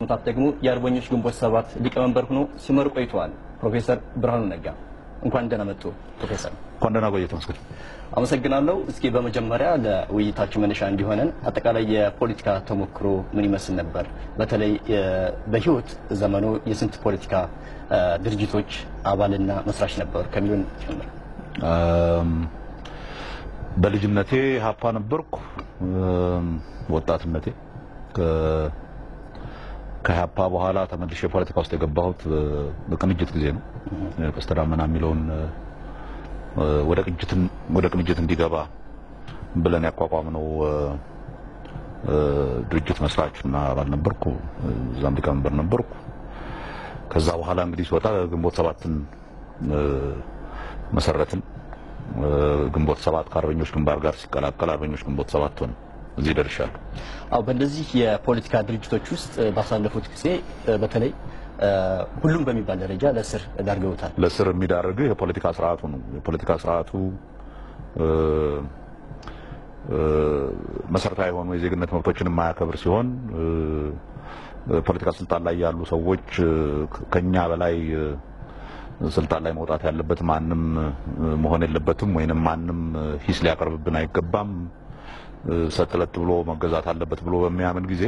ዓመታት ደግሞ የአርበኞች ግንቦት ሰባት ሊቀመንበር ሆኖ ሲመሩ ቆይተዋል። ፕሮፌሰር ብርሃኑ ነጋ እንኳን ደህና መጡ ፕሮፌሰር። እንኳን ደህና ቆየህ ተመስገን። አመሰግናለሁ። እስኪ በመጀመሪያ ለውይይታችን መነሻ እንዲሆነን አጠቃላይ የፖለቲካ ተሞክሮ ምን ይመስል ነበር? በተለይ በህይወት ዘመኑ የስንት ፖለቲካ ድርጅቶች አባልና መስራች ነበሩ ከሚሉን ጀምር። በልጅነቴ ሀፓ ነበርኩ። ወጣትነቴ ከሀፓ በኋላ ተመልሼ ፖለቲካ ውስጥ የገባሁት በቅንጅት ጊዜ ነው። ቀስተ ዳመና የሚለውን ወደ ቅንጅትን ወደ ቅንጅት እንዲገባ ብለን ያቋቋምነው ድርጅት መስራች እና አባል ነበርኩ። እዛም ሊቀመንበር ነበርኩ። ከዛ በኋላ እንግዲህ ሲወጣ ግንቦት ሰባትን መሰረትን። ግንቦት ሰባት ከአርበኞች ግንባር ጋር ሲቀላቀል አርበኞች ግንቦት ሰባት ሆነ። እዚህ ደርሻለሁ። አዎ በእነዚህ የፖለቲካ ድርጅቶች ውስጥ ባሳለፉት ጊዜ በተለይ ሁሉም በሚባል ደረጃ ለእስር ዳርገውታል። ለእስር የሚዳርግህ የፖለቲካ ስርዓቱ ነው። የፖለቲካ ስርዓቱ መሰረታዊ የሆኑ የዜግነት መብቶችን የማያከብር ሲሆን ፖለቲካ ስልጣን ላይ ያሉ ሰዎች ከኛ በላይ ስልጣን ላይ መውጣት ያለበት ማንም መሆን የለበትም፣ ወይንም ማንም ሂስ ሊያቀርብብን አይገባም፣ ሰጥለጥ ብሎ መገዛት አለበት ብሎ በሚያምን ጊዜ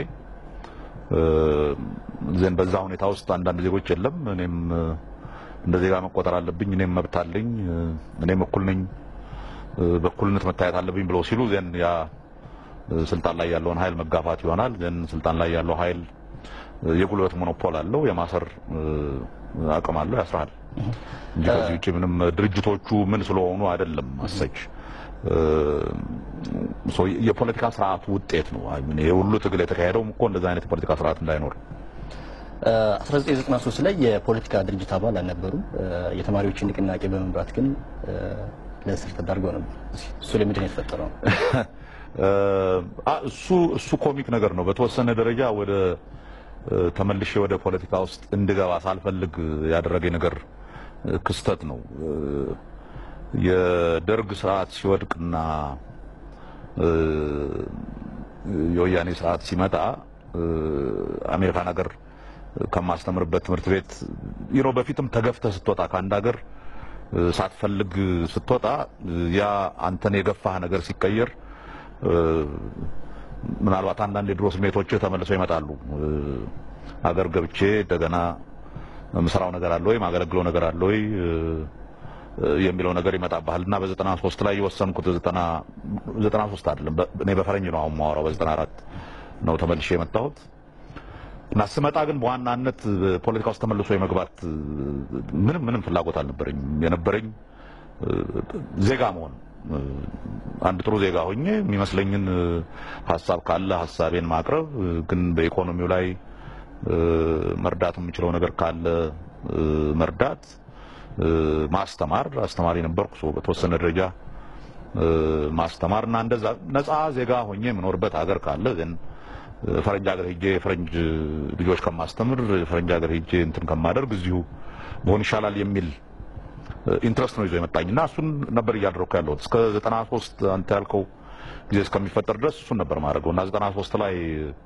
ዘን በዛ ሁኔታ ውስጥ አንዳንድ ዜጎች የለም እኔም እንደ ዜጋ መቆጠር አለብኝ፣ እኔም መብት አለኝ፣ እኔም እኩል ነኝ፣ በእኩልነት መታየት አለብኝ ብለው ሲሉ ዘን ያ ስልጣን ላይ ያለውን ኃይል መጋፋት ይሆናል። ዘን ስልጣን ላይ ያለው ኃይል የጉልበት ሞኖፖል አለው፣ የማሰር አቅም አለው፣ ያስራል እንጂ ከዚህ ውጭ ምንም ድርጅቶቹ ምን ስለሆኑ አይደለም አሰች የፖለቲካ ስርዓቱ ውጤት ነው። ይሄ ሁሉ ትግል የተካሄደውም እኮ እንደዛ አይነት የፖለቲካ ስርዓት እንዳይኖር 1993 ላይ የፖለቲካ ድርጅት አባል አልነበሩም። የተማሪዎችን ንቅናቄ በመምራት ግን ለእስር ተዳርገው ነበር። እሱ ለምንድን ነው የተፈጠረው? እሱ እሱ ኮሚክ ነገር ነው። በተወሰነ ደረጃ ወደ ተመልሼ ወደ ፖለቲካ ውስጥ እንድገባ ሳልፈልግ ያደረገኝ ነገር ክስተት ነው። የደርግ ስርዓት ሲወድቅና የወያኔ ስርዓት ሲመጣ አሜሪካን ሀገር ከማስተምርበት ትምህርት ቤት ይሮ በፊትም ተገፍተህ ስትወጣ ከአንድ ሀገር ሳትፈልግ ስትወጣ ያ አንተን የገፋህ ነገር ሲቀየር ምናልባት አንዳንድ የድሮ ስሜቶች ተመልሰው ይመጣሉ። ሀገር ገብቼ እንደገና ምሰራው ነገር አለ ወይ ማገለግለው ነገር አለ ወይ የሚለው ነገር ይመጣብሃል እና በዘጠና ሶስት ላይ የወሰንኩት ዘጠና ሶስት አይደለም እኔ በፈረንጅ ነው አሁን የማወራው በዘጠና አራት ነው ተመልሼ የመጣሁት እና ስመጣ ግን በዋናነት ፖለቲካ ውስጥ ተመልሶ የመግባት ምንም ምንም ፍላጎት አልነበረኝም። የነበረኝ ዜጋ መሆን አንድ ጥሩ ዜጋ ሆኜ የሚመስለኝን ሀሳብ ካለ ሀሳቤን ማቅረብ፣ ግን በኢኮኖሚው ላይ መርዳት የምችለው ነገር ካለ መርዳት ማስተማር አስተማሪ ነበርኩ። ሰው በተወሰነ ደረጃ ማስተማር እና እንደዛ ነፃ ዜጋ ሆኜ የምኖርበት ሀገር ካለ ዘን ፈረንጅ ሀገር ሄጄ የፈረንጅ ልጆች ከማስተምር ፈረንጅ ሀገር ሄጄ እንትን ከማደርግ እዚሁ መሆን ይሻላል የሚል ኢንትረስት ነው ይዞ የመጣኝ እና እሱን ነበር እያደረኩ ያለሁት እስከ 93 አንተ ያልከው ጊዜ እስከሚፈጠር ድረስ እሱን ነበር ማድረገው እና 93 ላይ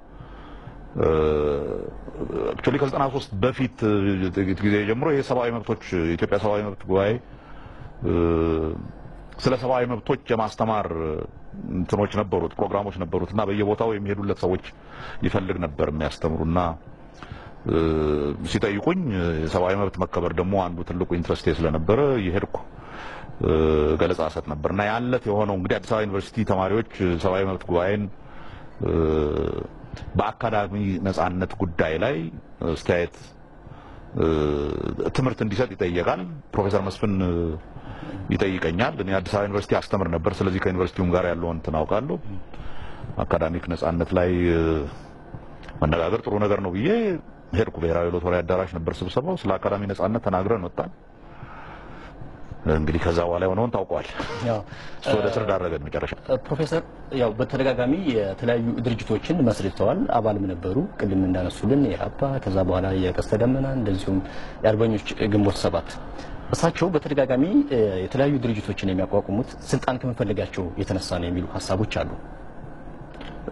አክቹዋሊ ከ93 በፊት ጊዜ ጀምሮ የሰብአዊ መብቶች የኢትዮጵያ ሰብአዊ መብት ጉባኤ ስለ ሰብአዊ መብቶች የማስተማር እንትኖች ነበሩት፣ ፕሮግራሞች ነበሩት እና በየቦታው የሚሄዱለት ሰዎች ይፈልግ ነበር የሚያስተምሩና ሲጠይቁኝ የሰብአዊ መብት መከበር ደግሞ አንዱ ትልቁ ኢንትረስቴ ስለነበረ የሄድኩ ገለጻ ሰጥ ነበር እና ያለት የሆነው እንግዲህ አዲስ አበባ ዩኒቨርሲቲ ተማሪዎች ሰብአዊ መብት ጉባኤን በአካዳሚ ነጻነት ጉዳይ ላይ አስተያየት ትምህርት እንዲሰጥ ይጠየቃል። ፕሮፌሰር መስፍን ይጠይቀኛል። እኔ አዲስ አበባ ዩኒቨርሲቲ አስተምር ነበር። ስለዚህ ከዩኒቨርሲቲውም ጋር ያለውን እንትን አውቃለሁ። አካዳሚክ ነጻነት ላይ መነጋገር ጥሩ ነገር ነው ብዬ ሄድኩ። ብሔራዊ ሎተሪ አዳራሽ ነበር ስብሰባው። ስለ አካዳሚ ነጻነት ተናግረን ወጣን። እንግዲህ ከዛ በኋላ የሆነውን ታውቀዋል። እሱ ወደ ስር ዳረገን መጨረሻ። ፕሮፌሰር ያው በተደጋጋሚ የተለያዩ ድርጅቶችን መስርተዋል፣ አባልም ነበሩ። ቅድም እንዳነሱልን የአባ ከዛ በኋላ የቀስተ ደመና እንደዚሁም የአርበኞች ግንቦት ሰባት እሳቸው በተደጋጋሚ የተለያዩ ድርጅቶችን የሚያቋቁሙት ስልጣን ከመፈለጋቸው የተነሳ ነው የሚሉ ሀሳቦች አሉ።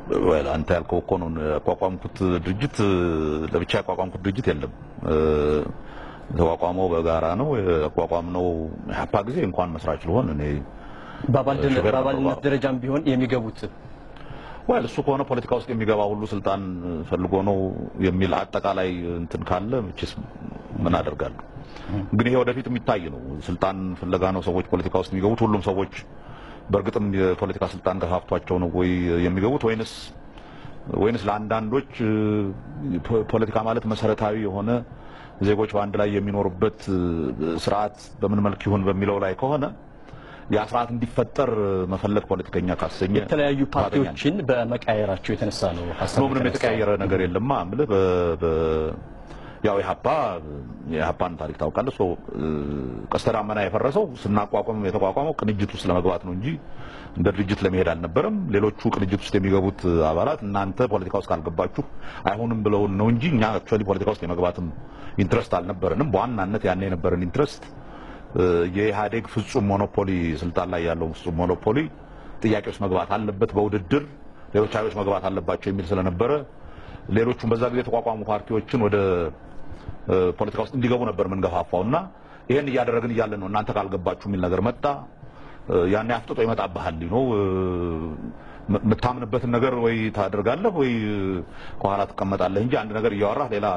well አንተ ያልከው እኮ ነው ያቋቋምኩት ድርጅት ለብቻ ያቋቋምኩት ድርጅት የለም። የተቋቋመው በጋራ ነው ያቋቋምነው። ኢህአፓ ጊዜ እንኳን መስራች ልሆን እኔ በአባልነት ደረጃም ቢሆን የሚገቡት ወይ እሱ ከሆነ ፖለቲካ ውስጥ የሚገባ ሁሉ ስልጣን ፈልጎ ነው የሚል አጠቃላይ እንትን ካለ መቼስ ምን አደርጋለሁ። ግን ይሄ ወደፊት የሚታይ ነው። ስልጣን ፍለጋ ነው ሰዎች ፖለቲካ ውስጥ የሚገቡት። ሁሉም ሰዎች በእርግጥም የፖለቲካ ስልጣን ገፋፍቷቸው ነው ወይ የሚገቡት ወይንስ ወይንስ ለአንዳንዶች ፖለቲካ ማለት መሰረታዊ የሆነ ዜጎች በአንድ ላይ የሚኖሩበት ስርዓት በምን መልክ ይሁን በሚለው ላይ ከሆነ ያ ስርዓት እንዲፈጠር መፈለግ ፖለቲከኛ ካሰኘ የተለያዩ ፓርቲዎችን በመቀያየራቸው የተነሳ ነው ሀሳብ ነው። ምንም የተቀያየረ ነገር የለማ እምልህ ያው ኢህአፓ የኢህአፓን ታሪክ ታውቃለህ። ሶ ቀስተ ደመና የፈረሰው ስናቋቋም የተቋቋመው ቅንጅት ውስጥ ለመግባት ነው እንጂ እንደ ድርጅት ለመሄድ አልነበረም። ሌሎቹ ቅንጅት ውስጥ የሚገቡት አባላት እናንተ ፖለቲካ ውስጥ ካልገባችሁ አይሆንም ብለውን ነው እንጂ እኛ አክቹዋሊ ፖለቲካ ውስጥ የመግባትም ኢንትረስት አልነበረንም። በዋናነት ያኔ የነበረን ኢንትረስት የኢህአዴግ ፍጹም ሞኖፖሊ ስልጣን ላይ ያለው ፍጹም ሞኖፖሊ ጥያቄ ውስጥ መግባት አለበት፣ በውድድር ሌሎች ኃይሎች መግባት አለባቸው የሚል ስለነበረ ሌሎቹም በዛ ጊዜ የተቋቋሙ ፓርቲዎችን ወደ ፖለቲካ ውስጥ እንዲገቡ ነበር የምንገፋፋው እና ይሄን እያደረግን እያለን ነው እናንተ ካልገባችሁ የሚል ነገር መጣ። ያኔ አፍጥጦ ይመጣብሃል ነው የምታምንበትን ነገር ወይ ታደርጋለህ ወይ ከኋላ ትቀመጣለህ እንጂ አንድ ነገር እያወራህ ሌላ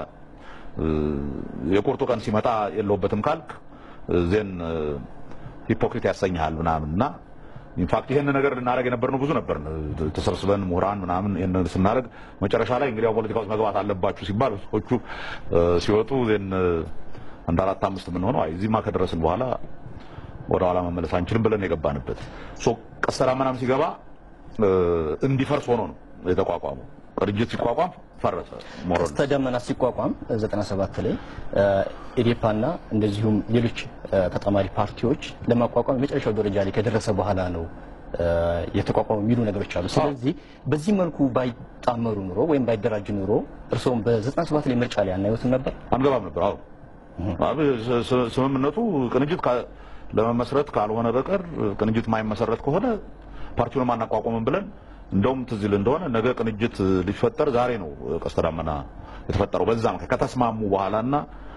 የቁርጡ ቀን ሲመጣ የለውበትም ካልክ ዜን ሂፖክሪት ያሰኝሃል ምናምን እና ኢንፋክት ይሄን ነገር ልናደርግ የነበርነው ብዙ ነበር። ተሰብስበን ምሁራን ምናምን ይሄን ስናደርግ መጨረሻ ላይ እንግዲህ ፖለቲካ ውስጥ መግባት አለባችሁ ሲባል ሰዎቹ ሲወጡ ዜን አንድ አራት አምስት የምንሆነው አይ እዚህማ ከደረስን በኋላ ወደ ኋላ መመለስ አንችልም ብለን የገባንበት ሶ ቀስተ ደመናም ሲገባ እንዲፈርስ ሆኖ ነው የተቋቋመው። ቅንጅት ሲቋቋም ፈረሰ። ቀስተ ደመና ሲቋቋም 97 ላይ ኢዴፓና እንደዚሁም ሌሎች ተጣማሪ ፓርቲዎች ለማቋቋም የመጨረሻው ደረጃ ላይ ከደረሰ በኋላ ነው የተቋቋሙ የሚሉ ነገሮች አሉ። ስለዚህ በዚህ መልኩ ባይጣመሩ ኑሮ ወይም ባይደራጅ ኑሮ እርስዎም በ97 ላይ ምርጫ ላይ አናዩትም ነበር? አንገባም ነበር። አዎ ስምምነቱ ቅንጅት ለመመስረት ካልሆነ በቀር ቅንጅት ማይመሰረት ከሆነ ፓርቲውን አናቋቁምም ብለን እንደውም ትዝ ይል እንደሆነ ነገ ቅንጅት ሊፈጠር ዛሬ ነው ቀስተ ደመና የተፈጠረው። በዛ ምክንያት ከተስማሙ በኋላና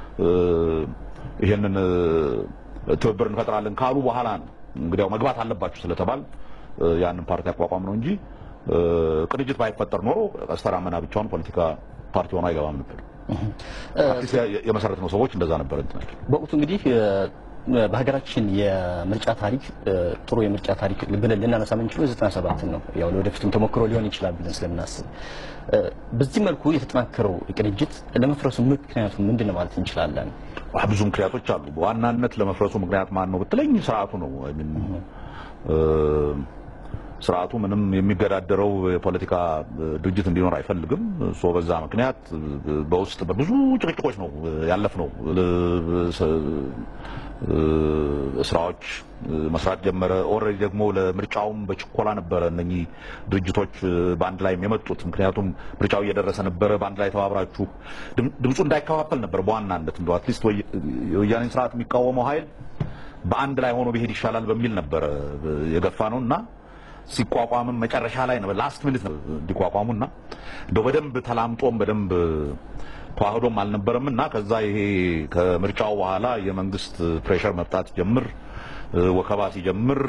ይሄንን ትብብር እንፈጥራለን ካሉ በኋላ ነው እንግዲያው መግባት አለባችሁ ስለተባል ያንን ፓርቲ አቋቋም ነው እንጂ ቅንጅት ባይፈጠር ኖሮ ቀስተ ደመና ብቻውን ፖለቲካ ፓርቲ ሆኖ አይገባም ነበር። አዲስ የመሰረት ነው ሰዎች እንደዛ ነበር እንትናቸው በወቅቱ እንግዲህ በሀገራችን የምርጫ ታሪክ ጥሩ የምርጫ ታሪክ ብለን ልናነሳ የምንችለው ዘጠና ሰባትን ነው። ያው ለወደፊቱም ተሞክሮ ሊሆን ይችላል ብለን ስለምናስብ በዚህ መልኩ የተጠናከረው ቅንጅት ለመፍረሱ ምክንያቱ ምንድን ነው ማለት እንችላለን? ብዙ ምክንያቶች አሉ። በዋናነት ለመፍረሱ ምክንያት ማን ነው ብትለኝ ስርዓቱ ነው። ስርዓቱ ምንም የሚገዳደረው የፖለቲካ ድርጅት እንዲኖር አይፈልግም። ሶ በዛ ምክንያት በውስጥ በብዙ ጭቅጭቆች ነው ያለፍነው። ስራዎች መስራት ጀመረ። ኦልሬዲ ደግሞ ለምርጫውም በችኮላ ነበረ እነኚህ ድርጅቶች በአንድ ላይ የመጡት። ምክንያቱም ምርጫው እየደረሰ ነበረ። በአንድ ላይ ተባብራችሁ ድምፁ እንዳይከፋፈል ነበር በዋናነት እንደው አትሊስት የወያኔን ስርዓት የሚቃወመው ኃይል በአንድ ላይ ሆኖ ቢሄድ ይሻላል በሚል ነበረ የገፋ ነው እና ሲቋቋምም መጨረሻ ላይ ነው ላስት ሚኒት ነው እንዲቋቋሙና እንደው በደንብ ተላምጦም በደንብ ተዋህዶም አልነበረም እና ከዛ ይሄ ከምርጫው በኋላ የመንግስት ፕሬሸር መምጣት ጀምር ወከባ ሲጀምር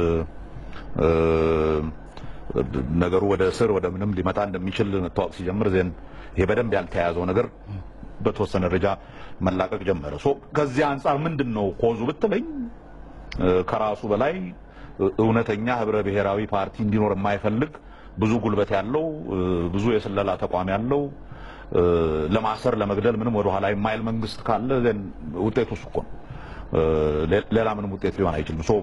ነገሩ ወደ ስር ወደ ምንም ሊመጣ እንደሚችል መታወቅ ሲጀምር ዜን ይሄ በደንብ ያልተያያዘው ነገር በተወሰነ ደረጃ መላቀቅ ጀመረ። ሶ ከዚህ አንጻር ምንድን ነው ኮዙ ብትለኝ ከራሱ በላይ እውነተኛ ህብረ ብሔራዊ ፓርቲ እንዲኖር የማይፈልግ ብዙ ጉልበት ያለው ብዙ የስለላ ተቋም ያለው ለማሰር ለመግደል ምንም ወደ ኋላ የማይል መንግስት ካለ ውጤቱ እሱ እኮ ነው። ሌላ ምንም ውጤት ሊሆን አይችልም። ሶ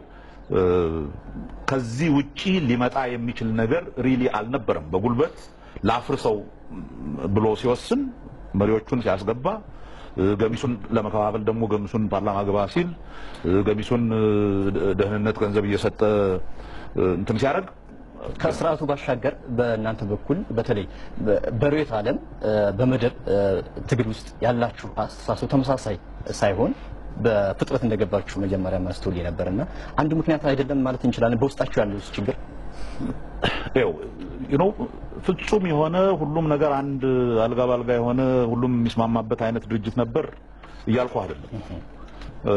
ከዚህ ውጪ ሊመጣ የሚችል ነገር ሪሊ አልነበረም። በጉልበት ላፍርሰው ብሎ ሲወስን መሪዎቹን ሲያስገባ ገሚሱን ለመከፋፈል ደግሞ ገሚሱን ፓርላማ ግባ ሲል ገሚሱን ደህንነት ገንዘብ እየሰጠ እንትን ሲያደርግ ከስርዓቱ ባሻገር በእናንተ በኩል በተለይ በርዕዮተ ዓለም በመደብ ትግል ውስጥ ያላችሁ አስተሳሰብ ተመሳሳይ ሳይሆን በፍጥረት እንደገባችሁ መጀመሪያ ማስተውል ነበርና አንዱ ምክንያት አይደለም ማለት እንችላለን። በውስጣችሁ ያለው ችግር ይኸው you know ፍጹም የሆነ ሁሉም ነገር አንድ አልጋ ባልጋ የሆነ ሁሉም የሚስማማበት አይነት ድርጅት ነበር እያልኩ አይደለም። እ፣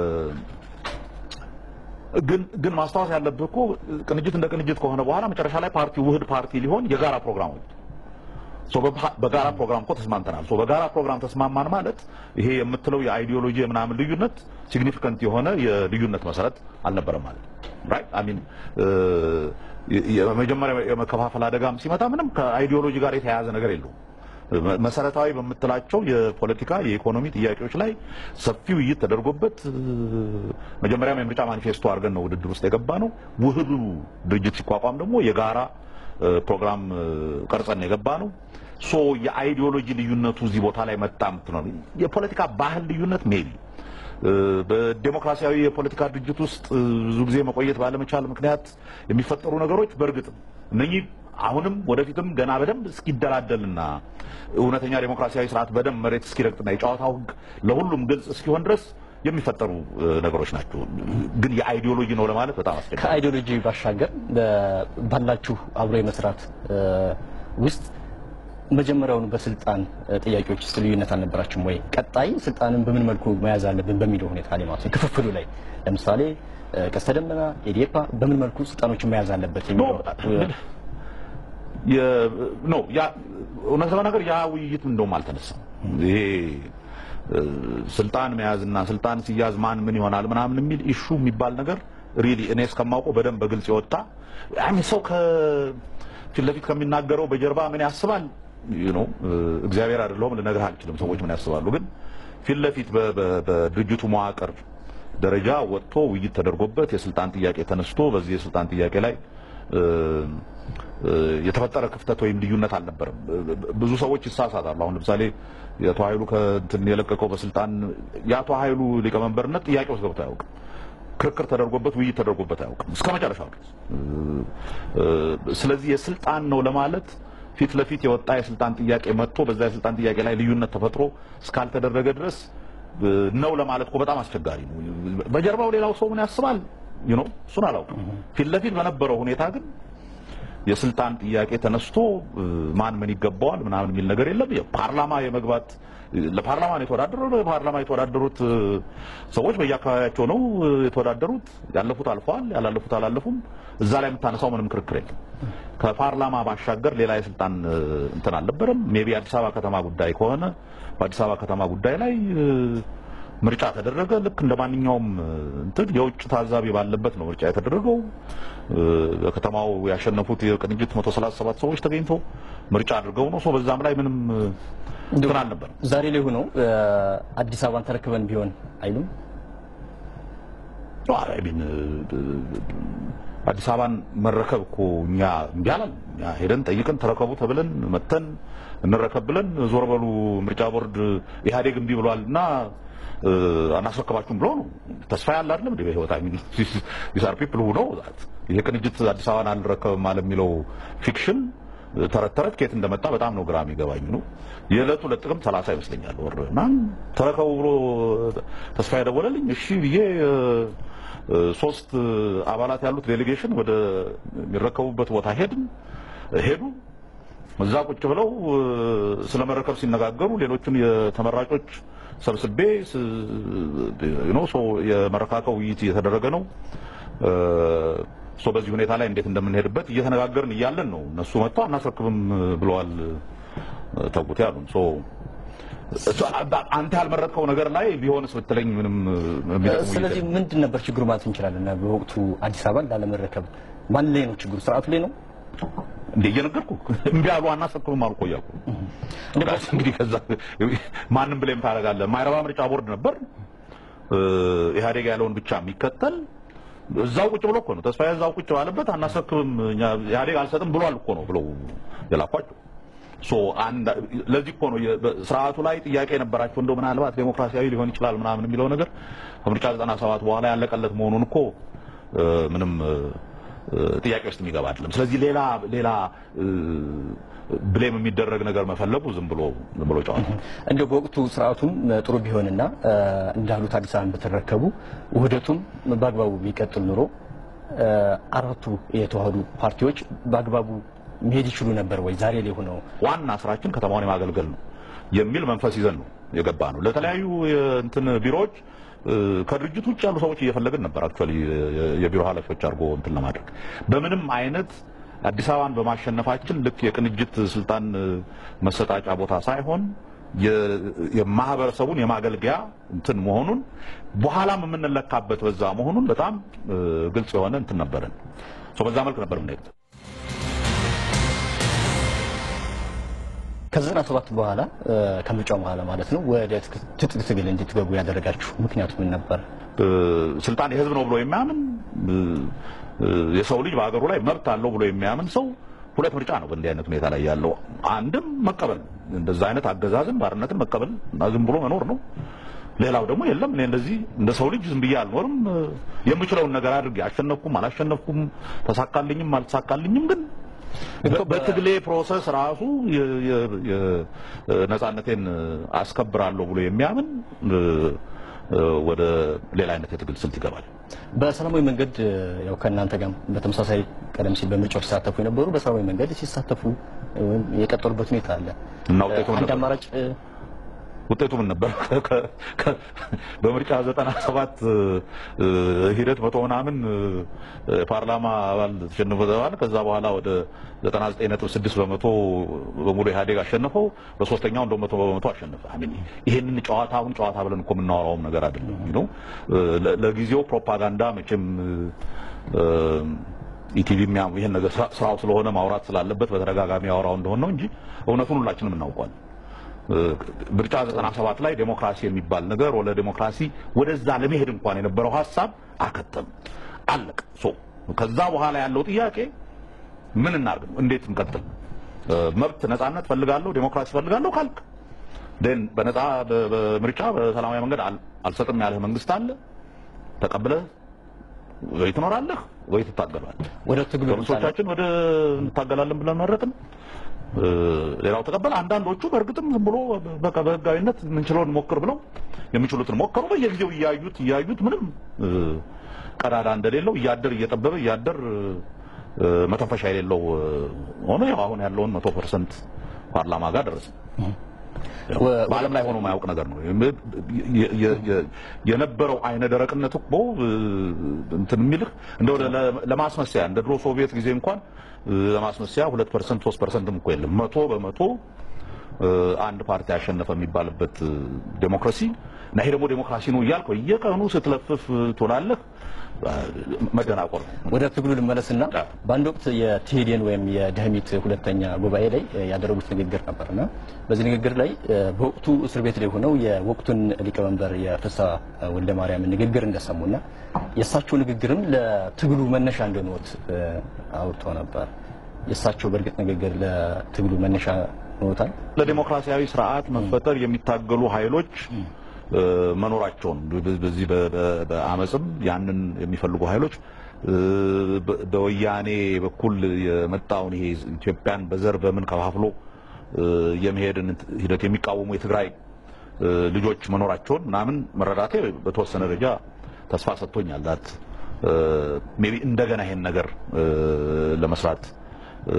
ግን ግን ማስታወስ ያለብህ እኮ ቅንጅት እንደ ቅንጅት ከሆነ በኋላ መጨረሻ ላይ ፓርቲው ውህድ ፓርቲ ሊሆን የጋራ ፕሮግራም ወጥቶ ሶ በባ- በጋራ ፕሮግራም እኮ ተስማምተናል። ሶ በጋራ ፕሮግራም ተስማማን ማለት ይሄ የምትለው የአይዲዮሎጂ የምናምን ልዩነት ሲግኒፊካንት የሆነ የልዩነት መሰረት አልነበረም ማለት ራይት አይ ሚን የመጀመሪያ የመከፋፈል አደጋም ሲመጣ ምንም ከአይዲዮሎጂ ጋር የተያያዘ ነገር የለውም። መ- መሰረታዊ በምትላቸው የፖለቲካ የኢኮኖሚ ጥያቄዎች ላይ ሰፊ ውይይት ተደርጎበት እ፣ መጀመሪያም የምርጫ ማኒፌስቶ አድርገን ነው ውድድር ውስጥ የገባ ነው። ውህዱ ድርጅት ሲቋቋም ደግሞ የጋራ እ፣ ፕሮግራም እ፣ ቀርጸን ነው የገባ ነው። ሶ የአይዲዮሎጂ ልዩነቱ እዚህ ቦታ ላይ መጣ የምትለው የፖለቲካ ባህል ልዩነት ሜቢ በዴሞክራሲያዊ የፖለቲካ ድርጅት ውስጥ እ፣ ብዙ ጊዜ መቆየት ባለመቻል ምክንያት የሚፈጠሩ ነገሮች በእርግጥም እነኚህ አሁንም ወደፊትም ገና በደንብ እስኪደላደልና እውነተኛ ዴሞክራሲያዊ ስርዓት በደንብ መሬት እስኪረግጥና የጨዋታው ሕግ ለሁሉም ግልጽ እስኪሆን ድረስ የሚፈጠሩ እ፣ ነገሮች ናቸው። ግን የአይዲዮሎጂ ነው ለማለት በጣም አስቸጋሪ ከአይዲዮሎጂ ባሻገር በ- ባላችሁ አብሮ የመስራት እ፣ ውስጥ መጀመሪያውኑ በስልጣን እ፣ ጥያቄዎች ውስጥ ልዩነት አልነበራችሁም ወይ? ቀጣይ ስልጣንን በምን መልኩ መያዝ አለብን በሚለው ሁኔታ ላይ ማለት ነው። ክፍፍሉ ላይ ለምሳሌ እ፣ ቀስተ ደመና፣ ኢዴፓ በምን መልኩ ስልጣኖችን መያዝ አለበት የሚለው ኖ ያ እውነት ለመናገር ያ ውይይት እንደውም አልተነሳም። ይሄ እ፣ ስልጣን መያዝና ስልጣን ሲያዝ ማን ምን ይሆናል ምናምን የሚል ኢሹ የሚባል ነገር ሪሊ እኔ እስከማውቀው በደንብ በግልጽ የወጣ አይ ሚን ሰው ከፊት ለፊት ከሚናገረው በጀርባ ምን ያስባል ዩ ኖ እግዚአብሔር አይደለሁም ልነግርህ አልችልም። ሰዎች ምን ያስባሉ ግን ፊት ለፊት በ- በ- በድርጅቱ መዋቅር ደረጃ ወጥቶ ውይይት ተደርጎበት የስልጣን ጥያቄ ተነስቶ በዚህ የስልጣን ጥያቄ ላይ እ፣ እ፣ የተፈጠረ ክፍተት ወይም ልዩነት አልነበረም። ብዙ ሰዎች ይሳሳታሉ። አሁን ለምሳሌ የአቶ ኃይሉ ከእንትን የለቀቀው በስልጣን የአቶ ኃይሉ ሊቀመንበርነት ጥያቄ ውስጥ ገብቶ አያውቅም። ክርክር ተደርጎበት ውይይት ተደርጎበት አያውቅም እስከ መጨረሻው ድረስ። እ፣ እ፣ ስለዚህ የስልጣን ነው ለማለት ፊት ለፊት የወጣ የስልጣን ጥያቄ መጥቶ በዛ የስልጣን ጥያቄ ላይ ልዩነት ተፈጥሮ እስካልተደረገ ድረስ እ፣ ነው ለማለት እኮ በጣም አስቸጋሪ ነው። በጀርባው ሌላው ሰው ምን ያስባል ዩ ኖ እሱን አላውቅም። ፊት ለፊት በነበረው ሁኔታ ግን የስልጣን ጥያቄ ተነስቶ እ፣ ማን ምን ይገባዋል ምናምን የሚል ነገር የለም። የፓርላማ የመግባት ለፓርላማ ነው የተወዳደረው። ለፓርላማ የተወዳደሩት እ፣ ሰዎች በየአካባቢያቸው ነው እ፣ የተወዳደሩት። ያለፉት አልፈዋል፣ ያላለፉት አላለፉም። እዛ ላይ የምታነሳው ምንም ክርክር የለም። ከፓርላማ ባሻገር ሌላ የስልጣን እ፣ እንትን አልነበረም። ሜቢ አዲስ አበባ ከተማ ጉዳይ ከሆነ በአዲስ አበባ ከተማ ጉዳይ ላይ እ፣ ምርጫ ተደረገ። ልክ እንደ ማንኛውም እ፣ እንትን የውጭ ታዛቢ ባለበት ነው ምርጫ የተደረገው። እ፣ በከተማው ያሸነፉት የቅንጅት 137 ሰዎች ተገኝተው ምርጫ አድርገው ነው። ሶ በዛም ላይ ምንም እ፣ እንትን አልነበረም። ዛሬ ላይ ሆነው እ፣ አዲስ አበባን ተረክበን ቢሆን አይሉም። አይ ሚን አዲስ አበባን መረከብ እኮ እኛ እምቢ አላልንም። እኛ ሄደን ጠይቀን ተረከቡ ተብለን መተን እንረከብ ብለን ዞር በሉ ምርጫ ቦርድ ኢህአዴግ እምቢ ብሏል እና እ፣ አናስረከባችሁም ብሎ ነው። ተስፋ ያለ አይደለም እንደ በህይወት አይ ሚን ዲስ አር ፒፕል ሁ ኖው ዛት ይሄ ቅንጅት አዲስ አበባን አልረከብም አለ የሚለው ፊክሽን ተረት ተረት ከየት እንደመጣ በጣም ነው ግራ የሚገባኝ ነው። የዕለቱ ለጥቅምት ሰላሳ ይመስለኛል ወር እና ተረከቡ ብሎ ተስፋ የደወለልኝ እሺ ብዬ እ፣ እ፣ ሶስት አባላት ያሉት ዴሌጌሽን ወደ የሚረከቡበት ቦታ ሄድን ሄዱ እዛ ቁጭ ብለው እ፣ ስለ መረከብ ሲነጋገሩ ሌሎቹን የተመራጮች ሰብስቤ ስ- ዩ ኖ ሶ የመረካከብ ውይይት እየተደረገ ነው እ፣ ሶ በዚህ ሁኔታ ላይ እንዴት እንደምንሄድበት እየተነጋገርን እያለን ነው እነሱ መጥተው አናስረክብም ብለዋል እ፣ ተውት ያሉን ሶ እሱ አንተ ያልመረጥከው ነገር ላይ ቢሆንስ ብትለኝ ምንም የሚጠቅም ውይይት ስለዚህ ምንድን ነበር ችግሩ ማለት እንችላለን? በወቅቱ አዲስ አበባን ላለመረከብ ማን ላይ ነው ችግሩ? ስርዓቱ ላይ ነው? እንደ እየነገርኩህ እምቢ አሉ አናስረክብም አሉ እኮ እያልኩ እንግዲህ ከዛ ማንም ብሌም ታደርጋለህ። ማይረባ ምርጫ ቦርድ ነበር እ፣ ኢህአዴግ ያለውን ብቻ የሚከተል እዛው ቁጭ ብሎ እኮ ነው ተስፋዬ እዛው ቁጭ ባለበት አናስረክብም እኛ ኢህአዴግ አልሰጥም ብሏል እኮ ነው ብለው የላኳቸው። ሶ አንድ ለዚህ እኮ ነው የ- በ- ስርዓቱ ላይ ጥያቄ የነበራቸው እንደው ምናልባት ዴሞክራሲያዊ ሊሆን ይችላል ምናምን የሚለው ነገር ከምርጫ 97 በኋላ ያለቀለት መሆኑን እኮ እ፣ ምንም እ፣ ጥያቄ ውስጥ የሚገባ አይደለም። ስለዚህ ሌላ ሌላ እ፣ ብሌም የሚደረግ ነገር መፈለጉ ዝም ብሎ ዝም ብሎ ጨዋታ ነው። እንዲያው በወቅቱ ስርዓቱም ጥሩ ቢሆንና እ፣ እንዳሉት አዲስ አበባን በተረከቡ ውህደቱም በአግባቡ ቢቀጥል ኑሮ አራቱ የተዋህዱ ፓርቲዎች በአግባቡ መሄድ ይችሉ ነበር ወይ? ዛሬ ላይ ሆነው ዋና ስራችን ከተማውን የማገልገል ነው የሚል መንፈስ ይዘን ነው የገባ ነው። ለተለያዩ የእንትን ቢሮዎች ከድርጅት ውጭ ያሉ ሰዎች እየፈለግን ነበር። አክቹዋሊ የቢሮ ኃላፊዎች አድርጎ እንትን ለማድረግ በምንም አይነት አዲስ አበባን በማሸነፋችን ልክ የቅንጅት ስልጣን መሰጣጫ ቦታ ሳይሆን የማህበረሰቡን የማገልገያ እንትን መሆኑን በኋላም የምንለካበት በዛ መሆኑን በጣም ግልጽ የሆነ እንትን ነበረን። በዛ መልክ ነበር የምንሄድ። ከዘጠና ሰባት በኋላ ከምርጫው በኋላ ማለት ነው ወደ ትጥቅ ትግል እንድትገቡ ያደረጋችሁ ምክንያቱ ምን ነበር? ስልጣን የህዝብ ነው ብሎ የሚያምን የሰው ልጅ በሀገሩ ላይ መብት አለው ብሎ የሚያምን ሰው ሁለት ምርጫ ነው በእንዲህ አይነት ሁኔታ ላይ ያለው። አንድም መቀበል እንደዛ አይነት አገዛዝን ባርነትን መቀበል እና ዝም ብሎ መኖር ነው። ሌላው ደግሞ የለም እኔ እንደዚህ እንደ ሰው ልጅ ዝም ብዬ አልኖርም፣ የምችለውን ነገር አድርጌ አሸነፍኩም አላሸነፍኩም፣ ተሳካልኝም አልተሳካልኝም፣ ግን በትግሌ ፕሮሰስ ራሱ ነጻነቴን አስከብራለሁ ብሎ የሚያምን ወደ ሌላ አይነት የትግል ስልት ይገባል። በሰላማዊ መንገድ ያው ከእናንተ ጋር በተመሳሳይ ቀደም ሲል በምርጫው ሲሳተፉ የነበሩ በሰላማዊ መንገድ ሲሳተፉ ወይም የቀጠሉበት ሁኔታ አለ እና ውጤቱ ምን አንድ ነበር? አማራጭ ውጤቱ ምን ነበር? ከ- ከ- በምርጫ 97 ሂደት መቶ ምናምን ፓርላማ አባል ተሸንፎ ተባለ። ከዛ በኋላ ወደ 99.6 በመቶ በሙሉ ኢህአዴግ አሸነፈው። በሶስተኛው እንደ መቶ በመቶ አሸነፈ። አሚን ይሄንን ጨዋታውን ጨዋታ ብለን እኮ የምናወራውም ነገር አይደለም። ነው ለጊዜው ፕሮፓጋንዳ መቼም ኢቲቪ ይሄን ነገር ስራ- ስራው ስለሆነ ማውራት ስላለበት በተደጋጋሚ ያወራው እንደሆነ ነው እንጂ እውነቱን ሁላችንም እናውቋል። ምርጫ 97 ላይ ዴሞክራሲ የሚባል ነገር ወደ ዴሞክራሲ ወደዛ ለመሄድ እንኳን የነበረው ሀሳብ አከተም አለቀ። ሶ ከዛ በኋላ ያለው ጥያቄ ምን እናርግ ነው? እንዴት እንቀጥል? መብት ነጻነት ፈልጋለሁ፣ ዴሞክራሲ ፈልጋለሁ ካልክ ደን በነጻ በ- በምርጫ በሰላማዊ መንገድ አል- አልሰጥም ያለህ መንግስት አለ ተቀብለህ ወይ ትኖራለህ ወይ ትታገላለህ። ወደ ትግሉ ለምሳሌ ፖሊሶቻችን ወደ እንታገላለን ብለን መረጥን። እ፣ ሌላው ተቀበለ። አንዳንዶቹ በእርግጥም ዝም ብሎ በቃ በህጋዊነት የምንችለውን ሞክር ብለው የሚችሉትን ሞከሩ። በየጊዜው እያዩት እያዩት ምንም እ፣ ቀዳዳ እንደሌለው እያደር እየጠበበ እያደር እ፣ መተንፈሻ የሌለው እ፣ ሆኖ ያው አሁን ያለውን መቶ ፐርሰንት ፓርላማ ጋር ደረሰ። ወ- በዓለም ላይ ሆኖ የማያውቅ ነገር ነው። የ- የ- የ- የነበረው አይነ ደረቅነት እኮ እ፣ እንትን የሚልህ እንደው ለ- ለማስመሰያ እንደ ድሮ ሶቪየት ጊዜ እንኳን እ፣ ለማስመሰያ ሁለት ፐርሰንት ሶስት ፐርሰንትም እኮ የለም። መቶ በመቶ እ፣ አንድ ፓርቲ ያሸነፈ የሚባልበት እ፣ ዴሞክራሲ እና ይሄ ደግሞ ዴሞክራሲ ነው እያልክ በየቀኑ ስትለፍፍ ትውላለህ። እ፣ መደናቆር ነው። ወደ ትግሉ ልመለስና አዎ። በአንድ ወቅት የትሄዴን ወይም የደህሚት ሁለተኛ ጉባኤ ላይ እ፣ ያደረጉት ንግግር ነበርና በዚህ ንግግር ላይ እ፣ በወቅቱ እስር ቤት ላይ ሆነው የወቅቱን ሊቀመንበር የፍስሐ ወልደ ማርያም ንግግር እንደሰሙና የእሳቸው ንግግርም ለትግሉ መነሻ እንደሆኑት እ፣ አውጥተው ነበር። የእሳቸው በእርግጥ ንግግር ለትግሉ መነሻ ሆኖታል። ለዲሞክራሲያዊ ስርዓት መፈጠር የሚታገሉ ኃይሎች እ፣ መኖራቸውን በ- በዚህ በ- በ- በአመፅም ያንን የሚፈልጉ ኃይሎች እ፣ በ- በወያኔ በኩል የመጣውን ይሄ ኢትዮጵያን በዘር በምን ከፋፍሎ እ፣ የመሄድን ሂደት የሚቃወሙ የትግራይ እ፣ ልጆች መኖራቸውን ምናምን መረዳቴ በተወሰነ ደረጃ ተስፋ ሰጥቶኛል። ዳት ሜቢ እንደገና ይሄን ነገር እ፣ ለመስራት እ፣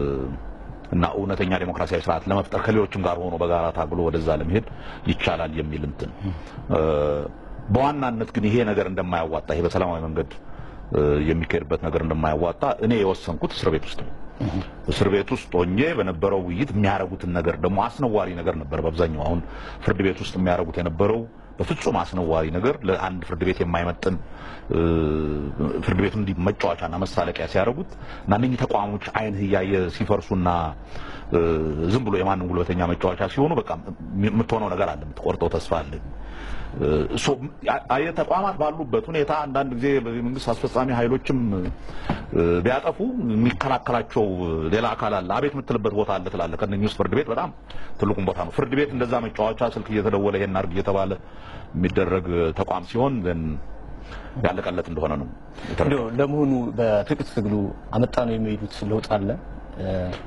እና እውነተኛ ዴሞክራሲያዊ ስርዓት ለመፍጠር ከሌሎችም ጋር ሆኖ በጋራ ታግሎ ወደዛ ለመሄድ ይቻላል የሚል እንትን እ፣ በዋናነት ግን ይሄ ነገር እንደማያዋጣ ይሄ በሰላማዊ መንገድ እ፣ የሚካሄድበት ነገር እንደማያዋጣ እኔ የወሰንኩት እስር ቤት ውስጥ ነው። እስር ቤት ውስጥ ሆኜ በነበረው ውይይት የሚያደርጉትን ነገር ደግሞ አስነዋሪ ነገር ነበር። በአብዛኛው አሁን ፍርድ ቤት ውስጥ የሚያደርጉት የነበረው በፍጹም አስነዋሪ ነገር ለአንድ ፍርድ ቤት የማይመጥን እ፣ ፍርድ ቤቱን እንዲህ መጫወቻና መሳለቂያ ሲያደርጉት እና እነኚህ ተቋሞች አይን እያየ ሲፈርሱና እ፣ ዝም ብሎ የማንም ጉልበተኛ መጫወቻ ሲሆኑ በቃ የምትሆነው ነገር አለ፣ የምትቆርጠው ተስፋ አለ። ሶ አየ ተቋማት ባሉበት ሁኔታ አንዳንድ ጊዜ የመንግስት አስፈጻሚ ኃይሎችም እ፣ ቢያጠፉ የሚከላከላቸው ሌላ አካል አለ። አቤት የምትልበት ቦታ አለ ትላለህ። ከእነኚህ ውስጥ ፍርድ ቤት በጣም ትልቁን ቦታ ነው። ፍርድ ቤት እንደዛ መጫወቻ ስልክ እየተደወለ ይሄን አድርግ እየተባለ የሚደረግ ተቋም ሲሆን ግን ያለቀለት እንደሆነ ነው የተረዳሁት። እንደው ለመሆኑ በትጥቅ ትግሉ አመጣ ነው የሚሄዱት ለውጥ አለ? እ፣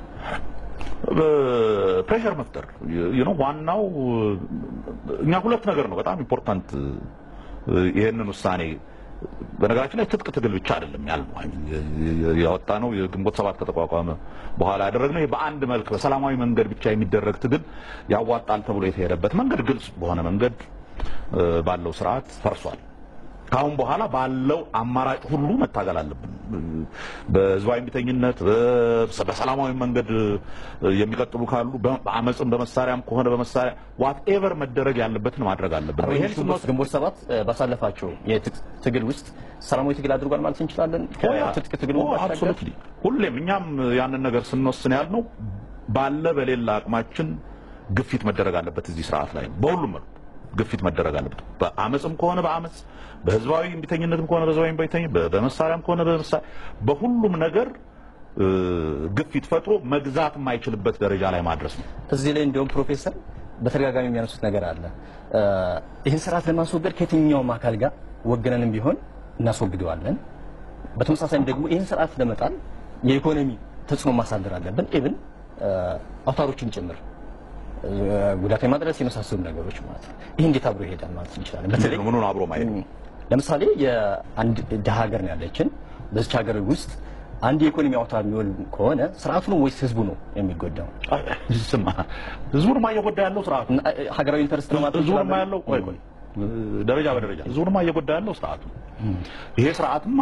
ፕሬሸር መፍጠር you know ዋናው እኛ ሁለት ነገር ነው በጣም ኢምፖርታንት ይሄንን ውሳኔ በነገራችን ላይ ትጥቅ ትግል ብቻ አይደለም ያልነው ያወጣ ነው የግንቦት ሰባት ከተቋቋመ በኋላ ያደረግነው ይሄ በአንድ መልክ በሰላማዊ መንገድ ብቻ የሚደረግ ትግል ያዋጣል ተብሎ የተሄደበት መንገድ ግልጽ በሆነ መንገድ ባለው ስርዓት ፈርሷል። ከአሁን በኋላ ባለው አማራጭ ሁሉ መታገል አለብን። በህዝባዊ እምቢተኝነት በሰላማዊ መንገድ የሚቀጥሉ ካሉ በአመፅም በመሳሪያም ከሆነ በመሳሪያ ዋት ኤቨር መደረግ ያለበትን ማድረግ አለብን። ይሄን ግንቦት ሰባት ባሳለፋቸው የትጥቅ ትግል ውስጥ ሰላማዊ ትግል አድርጓል ማለት እንችላለን። ትጥቅ ትግል አብሶሉትሊ ሁሌም እኛም ያንን ነገር ስንወስን ያልነው ባለ በሌላ አቅማችን ግፊት መደረግ አለበት እዚህ ስርዓት ላይ በሁሉም መልኩ ግፊት መደረግ አለበት። በአመፅም ከሆነ በአመፅ በህዝባዊ እምቢተኝነትም ከሆነ በህዝባዊ እምቢተኝነት በመሳሪያም ከሆነ በመሳሪያ በሁሉም ነገር ግፊት ፈጥሮ መግዛት የማይችልበት ደረጃ ላይ ማድረስ ነው። እዚህ ላይ እንዲሁም ፕሮፌሰር በተደጋጋሚ የሚያነሱት ነገር አለ። ይህን ስርዓት ለማስወገድ ከየትኛውም አካል ጋር ወገነንም ቢሆን እናስወግደዋለን። በተመሳሳይም ደግሞ ይህን ስርዓት ለመጣል የኢኮኖሚ ተጽዕኖ ማሳደር አለብን። ኢብን አውታሮችን ጭምር ጉዳት የማድረስ የመሳሰሉ ነገሮች ማለት ነው። ይህ እንዴት አብሮ ይሄዳል ማለት እንችላለን? በተለይ ምኑን አብሮ ማየት ለምሳሌ የአንድ ድሀ ሀገር ነው ያለችን። በዚች ሀገር ውስጥ አንድ የኢኮኖሚ አውታር የሚሆን ከሆነ ስርዓቱ ነው ወይስ ህዝቡ ነው የሚጎዳው? ስማ ህዝቡንማ እየጎዳ ያለው ስርዓቱ ሀገራዊ ኢንተረስት ነው ማለት ህዝቡንማ ያለው ቆይ ቆይ ደረጃ በደረጃ ህዝቡንማ እየጎዳ ያለው ስርዓቱ ይሄ ስርዓትማ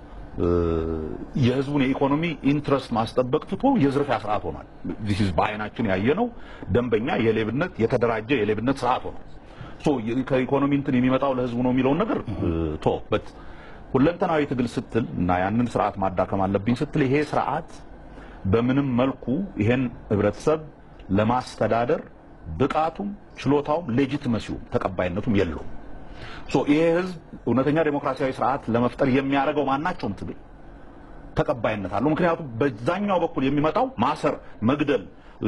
የህዝቡን የኢኮኖሚ ኢንትረስት ማስጠበቅ ትቶ የዝርፊያ ስርዓት ሆኗል። ዚህ በአይናችን ያየነው ደንበኛ የሌብነት የተደራጀ የሌብነት ስርዓት ሆኗል። ሶ ከኢኮኖሚ እንትን የሚመጣው ለህዝቡ ነው የሚለውን ነገር ቶ በት ሁለንተናዊ ትግል ስትል እና ያንን ስርዓት ማዳከም አለብኝ ስትል ይሄ ስርዓት በምንም መልኩ ይሄን ህብረተሰብ ለማስተዳደር ብቃቱም ችሎታውም ሌጂትመሲውም ተቀባይነቱም የለውም። ሶ ይሄ ህዝብ እውነተኛ ዴሞክራሲያዊ ስርዓት ለመፍጠር የሚያደርገው ማናቸውም ትግል ተቀባይነት አለው። ምክንያቱም በዛኛው በኩል የሚመጣው ማሰር፣ መግደል፣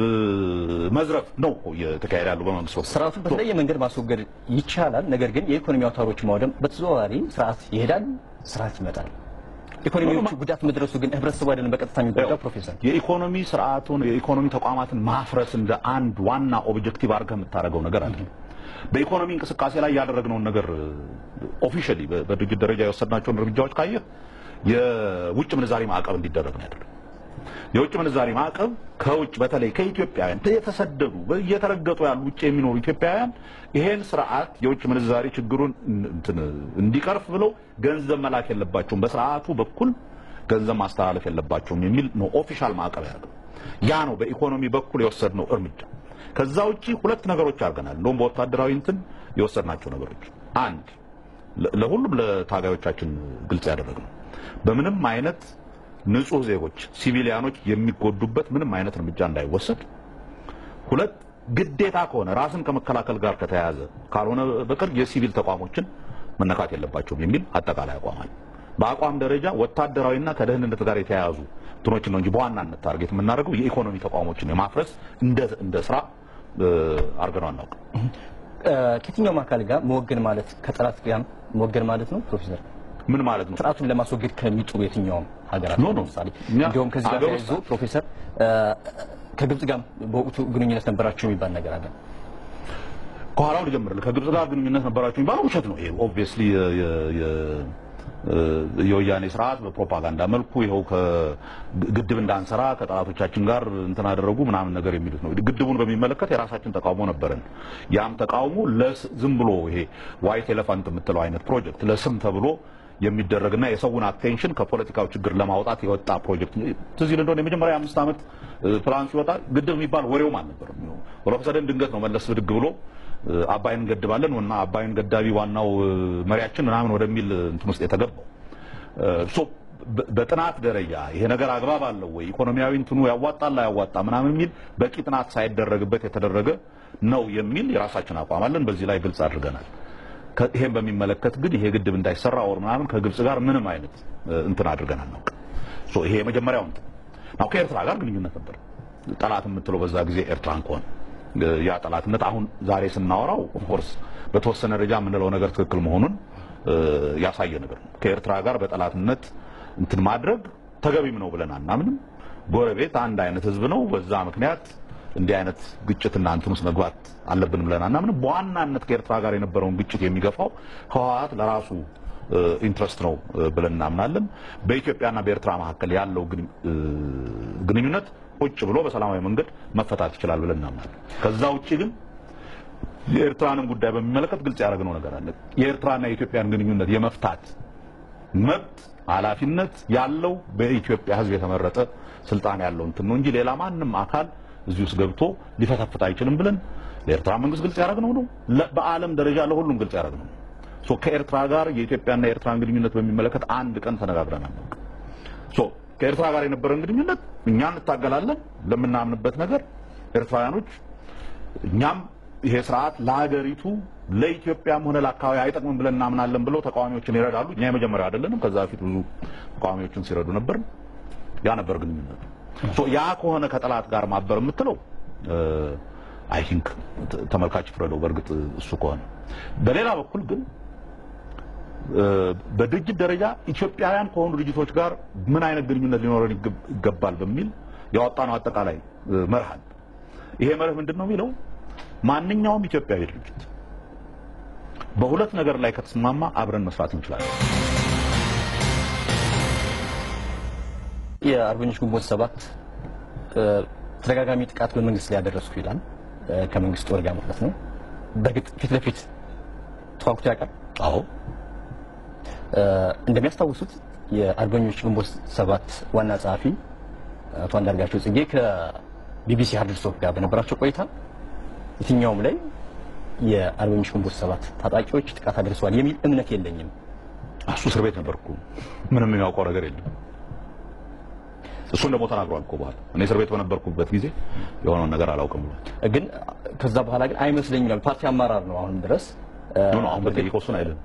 መዝረፍ ነው እኮ እየተካሄደ ያለው በመንግስት በኩል። ስርዓቱን በተለያየ መንገድ ማስወገድ ይቻላል። ነገር ግን የኢኮኖሚ አውታሮች ማውደም በተዘዋዋሪ ስርዓት ይሄዳል፣ ስርዓት ይመጣል። ኢኮኖሚዎቹ ጉዳት መድረሱ ግን ህብረተሰቡ አይደለም በቀጥታ የሚጎዳው። ፕሮፌሰር የኢኮኖሚ ስርዓቱን የኢኮኖሚ ተቋማትን ማፍረስ እንደ አንድ ዋና ኦብጀክቲቭ አድርገህ የምታደርገው ነገር አለ። በኢኮኖሚ እንቅስቃሴ ላይ ያደረግነውን ነገር ኦፊሻሊ በድርጅት ደረጃ የወሰድናቸውን እርምጃዎች ካየህ የውጭ ምንዛሪ ማዕቀብ እንዲደረግ ነው ያደረግነው። የውጭ ምንዛሪ ማዕቀብ ከውጭ በተለይ ከኢትዮጵያውያን እየተሰደዱ እየተረገጡ ያሉ ውጭ የሚኖሩ ኢትዮጵያውያን ይሄን ስርዓት የውጭ ምንዛሪ ችግሩን እንዲቀርፍ ብለው ገንዘብ መላክ የለባቸውም፣ በስርዓቱ በኩል ገንዘብ ማስተላለፍ የለባቸውም የሚል ነው ኦፊሻል ማዕቀብ ያደርገው። ያ ነው በኢኮኖሚ በኩል የወሰድነው እርምጃ። ከዛ ውጪ ሁለት ነገሮች አድርገናል። እንደውም በወታደራዊ እንትን የወሰድናቸው ነገሮች አንድ ለሁሉም ለታጋዮቻችን ግልጽ ያደረግነው በምንም አይነት ንጹህ ዜጎች ሲቪሊያኖች የሚጎዱበት ምንም አይነት እርምጃ እንዳይወሰድ፣ ሁለት ግዴታ ከሆነ ራስን ከመከላከል ጋር ከተያያዘ ካልሆነ በቀር የሲቪል ተቋሞችን መነካት የለባቸውም የሚል አጠቃላይ አቋማል። በአቋም ደረጃ ወታደራዊና ከደህንነት ጋር የተያያዙ እንትኖችን ነው እንጂ በዋናነት ታርጌት የምናደርገው የኢኮኖሚ ተቋሞችን የማፍረስ እንደ እንደ ስራ አድርገነው አናውቅም። ከየትኛውም አካል ጋር መወገን ማለት ከጠላት ጋር መወገን ማለት ነው ፕሮፌሰር? ምን ማለት ነው? ስርዓቱን ለማስወገድ ከሚጥሩ የትኛውም ሀገራት ኖ ኖ ለምሳሌ እንዲሁም ከዚህ ጋር ተያይዞ ፕሮፌሰር ከግብጽ ጋር በወቅቱ ግንኙነት ነበራቸው የሚባል ነገር አለ። ከኋላው ልጀምርልህ። ከግብጽ ጋር ግንኙነት ነበራቸው የሚባለው ውሸት ነው። ይሄ ኦብቪየስሊ የወያኔ ስርዓት በፕሮፓጋንዳ መልኩ ይኸው ግድብ እንዳንሰራ ከጠላቶቻችን ጋር እንትን አደረጉ ምናምን ነገር የሚሉት ነው። ግድቡን በሚመለከት የራሳችን ተቃውሞ ነበረን። ያም ተቃውሞ ዝም ብሎ ይሄ ዋይት ኤሌፋንት የምትለው አይነት ፕሮጀክት ለስም ተብሎ የሚደረግና የሰውን አቴንሽን ከፖለቲካው ችግር ለማውጣት የወጣ ፕሮጀክት ትዝ ይል እንደሆነ የመጀመሪያ አምስት ዓመት ፕላን ሲወጣ ግድብ የሚባል ወሬውም አልነበረም። ወረሰደን ድንገት ነው መለስ ብድግ ብሎ አባይን እንገድባለን እና አባይን ገዳቢ ዋናው መሪያችን ምናምን ወደሚል እንትን ውስጥ የተገባው ሶ በጥናት ደረጃ ይሄ ነገር አግባብ አለው ወይ ኢኮኖሚያዊ እንትኑ ያዋጣል አያዋጣ ምናምን የሚል በቂ ጥናት ሳይደረግበት የተደረገ ነው የሚል የራሳችን አቋም አለን። በዚህ ላይ ግልጽ አድርገናል። ይሄን በሚመለከት ግን ይሄ ግድብ እንዳይሰራ ወር ምናምን ከግብጽ ጋር ምንም አይነት እንትን አድርገን አናውቅም። ሶ ይሄ የመጀመሪያው እንትን ነው። ከኤርትራ ጋር ግንኙነት ነበር። ጠላት የምትለው በዛ ጊዜ ኤርትራን ከሆነ ያ ጠላትነት አሁን ዛሬ ስናወራው ኦፍኮርስ በተወሰነ ደረጃ የምንለው ነገር ትክክል መሆኑን ያሳየ ነገር ነው። ከኤርትራ ጋር በጠላትነት እንትን ማድረግ ተገቢም ነው ብለን አናምንም። ጎረቤት አንድ አይነት ህዝብ ነው። በዛ ምክንያት እንዲህ አይነት ግጭትና እንትን ውስጥ መግባት አለብን ብለን አናምንም። በዋናነት ከኤርትራ ጋር የነበረውን ግጭት የሚገፋው ህወሓት ለራሱ ኢንትረስት ነው ብለን እናምናለን። በኢትዮጵያና በኤርትራ መካከል ያለው ግንኙነት ቁጭ ብሎ በሰላማዊ መንገድ መፈታት ይችላል ብለን እናምናለን። ከዛ ውጭ ግን የኤርትራንም ጉዳይ በሚመለከት ግልጽ ያደረግነው ነገር አለ። የኤርትራና የኢትዮጵያን ግንኙነት የመፍታት መብት ኃላፊነት ያለው በኢትዮጵያ ሕዝብ የተመረጠ ስልጣን ያለው እንትን ነው እንጂ ሌላ ማንም አካል እዚህ ውስጥ ገብቶ ሊፈተፍት አይችልም ብለን ለኤርትራ መንግስት ግልጽ ያደረግነው ነው። በዓለም ደረጃ ለሁሉም ግልጽ ያደረግነው ነው። ሶ ከኤርትራ ጋር የኢትዮጵያና የኤርትራን ግንኙነት በሚመለከት አንድ ቀን ተነጋግረናል። ሶ ከኤርትራ ጋር የነበረን ግንኙነት እኛ እንታገላለን ለምናምንበት ነገር ኤርትራውያኖች እኛም ይሄ ስርዓት ለሀገሪቱ ለኢትዮጵያም ሆነ ለአካባቢ አይጠቅምም ብለን እናምናለን ብለው ተቃዋሚዎችን ይረዳሉ። እኛ የመጀመሪያ አይደለንም። ከዛ በፊት ብዙ ተቃዋሚዎችን ሲረዱ ነበር። ያ ነበር ግንኙነቱ። ሶ ያ ከሆነ ከጠላት ጋር ማበር የምትለው አይ ቲንክ ተመልካች ፍረደው። በእርግጥ እሱ ከሆነ በሌላ በኩል ግን በድርጅት ደረጃ ኢትዮጵያውያን ከሆኑ ድርጅቶች ጋር ምን አይነት ግንኙነት ሊኖረን ይገባል በሚል ያወጣነው አጠቃላይ መርህ አለ። ይሄ መርህ ምንድን ነው የሚለው ማንኛውም ኢትዮጵያዊ ድርጅት በሁለት ነገር ላይ ከተስማማ አብረን መስራት እንችላለን። የአርበኞች ግንቦት ሰባት ተደጋጋሚ ጥቃት በመንግስት ላይ ያደረስኩ ይላል። ከመንግስት ወር ጋር ማለት ነው። በእርግጥ ፊት ለፊት ተዋግቶ ያውቃል? አዎ። እንደሚያስታውሱት የአርበኞች ግንቦት ሰባት ዋና ጸሐፊ አቶ አንዳርጋቸው ጽጌ ከቢቢሲ ሀርድስቶክ ጋር በነበራቸው ቆይታ የትኛውም ላይ የአርበኞች ግንቦት ሰባት ታጣቂዎች ጥቃት አድርሰዋል የሚል እምነት የለኝም። እሱ እስር ቤት ነበርኩ፣ ምንም የሚያውቀው ነገር የለም። እሱን ደግሞ ተናግሯል እኮ በኋላ እኔ እስር ቤት በነበርኩበት ጊዜ የሆነውን ነገር አላውቅም ብሏል። ግን ከዛ በኋላ ግን አይመስለኝም ይላል። ፓርቲ አመራር ነው አሁን ድረስ ኖ አሁን በጠይቀው እሱን አይደለም።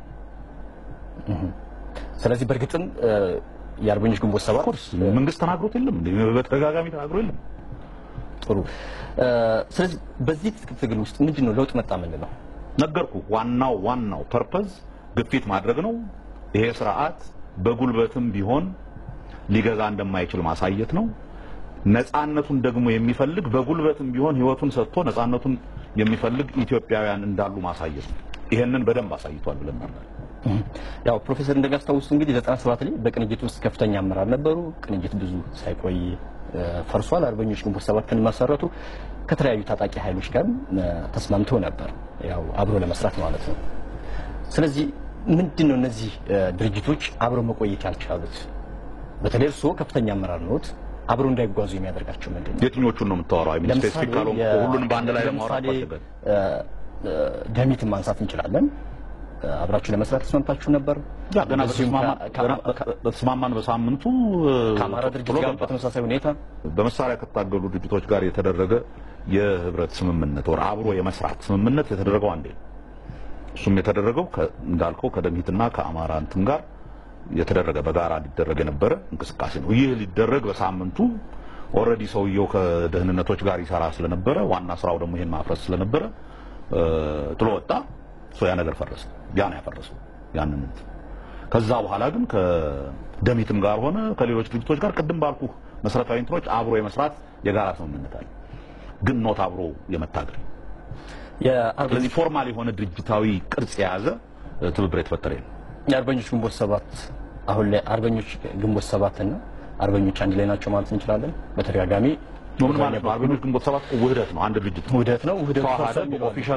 ስለዚህ በእርግጥም የአርበኞች ግንቦት ሰባት ኮርስ መንግስት ተናግሮት የለም እንዴ? በተደጋጋሚ ተናግሮ የለም። ጥሩ። ስለዚህ በዚህ ትጥቅ ትግል ውስጥ ምንድን ነው ለውጥ መጣ ምንድን ነው? ነገርኩ። ዋናው ዋናው ፐርፐዝ ግፊት ማድረግ ነው። ይሄ ስርዓት በጉልበትም ቢሆን ሊገዛ እንደማይችል ማሳየት ነው። ነፃነቱን ደግሞ የሚፈልግ በጉልበትም ቢሆን ህይወቱን ሰጥቶ ነፃነቱን የሚፈልግ ኢትዮጵያውያን እንዳሉ ማሳየት ነው። ይሄንን በደንብ አሳይቷል ብለን እናምናለን። ያው ፕሮፌሰር እንደሚያስታውሱት እንግዲህ 97 ላይ በቅንጅት ውስጥ ከፍተኛ አመራር ነበሩ። ቅንጅት ብዙ ሳይቆይ ፈርሷል። አርበኞች ግንቦት ሰባትን መሰረቱ። ከተለያዩ ታጣቂ ኃይሎች ጋር ተስማምተው ነበር፣ ያው አብሮ ለመስራት ማለት ነው። ስለዚህ ምንድን ነው እነዚህ ድርጅቶች አብረው መቆየት ያልቻሉት? በተለይ እርስዎ ከፍተኛ አመራር ነዎት፣ አብረው እንዳይጓዙ የሚያደርጋቸው ምንድን ነው? የትኞቹን ነው የምታወራው? አይ ሚን ስፔሲፊክ ካልሆንኩ ሁሉንም በአንድ ላይ ለማውራት ለምሳሌ ደሚትን ማንሳት እንችላለን። አብራችሁ ለመስራት ተስማምታችሁ ነበር። ያ ገና እንደዚሁም ከ- ከ- በተስማማን በሳምንቱ ከአማራ ድርጅት ጥሎ ጋር ገባ። በተመሳሳይ ሁኔታ በመሳሪያ ከታገሉ ድርጅቶች ጋር የተደረገ የህብረት ስምምነት ወር አብሮ የመስራት ስምምነት የተደረገው አንዴ ነው። እሱም የተደረገው ከ- እንዳልከው ከደምሂትና ከአማራ እንትን ጋር የተደረገ በጋራ ሊደረግ የነበረ እንቅስቃሴ ነው። ይህ ሊደረግ በሳምንቱ ኦልሬዲ ሰውየው ከደህንነቶች ጋር ይሰራ ስለነበረ ዋና ስራው ደግሞ ይሄን ማፍረስ ስለነበረ እ፣ ጥሎ ወጣ። ሶ ያ ነገር ፈረሰ። ያ ነው ያፈረሰው ያንን እንትን። ከዛ በኋላ ግን ከደምሂትም ጋር ሆነ ከሌሎች ድርጅቶች ጋር ቅድም ባልኩ መሰረታዊ እንትኖች አብሮ የመስራት የጋራ ስምምነት አለ፣ ግን ኖት አብሮ የመታገል የአርበኞች ስለዚህ ፎርማል የሆነ ድርጅታዊ ቅርጽ የያዘ እ፣ ትብብር የተፈጠረ የለም። የአርበኞች ግንቦት ሰባት አሁን ላይ አርበኞች ግንቦት ሰባት እና አርበኞች አንድ ላይ ናቸው ማለት እንችላለን። በተደጋጋሚ ምን ማለት ነው? አርበኞች ግንቦት ሰባት እኮ ውህደት ነው፣ አንድ ድርጅት ነው። ውህደት ነው። ውህደቱ ተዋሃደ ፈርሷል የሚለው አለ። ኦፊሻል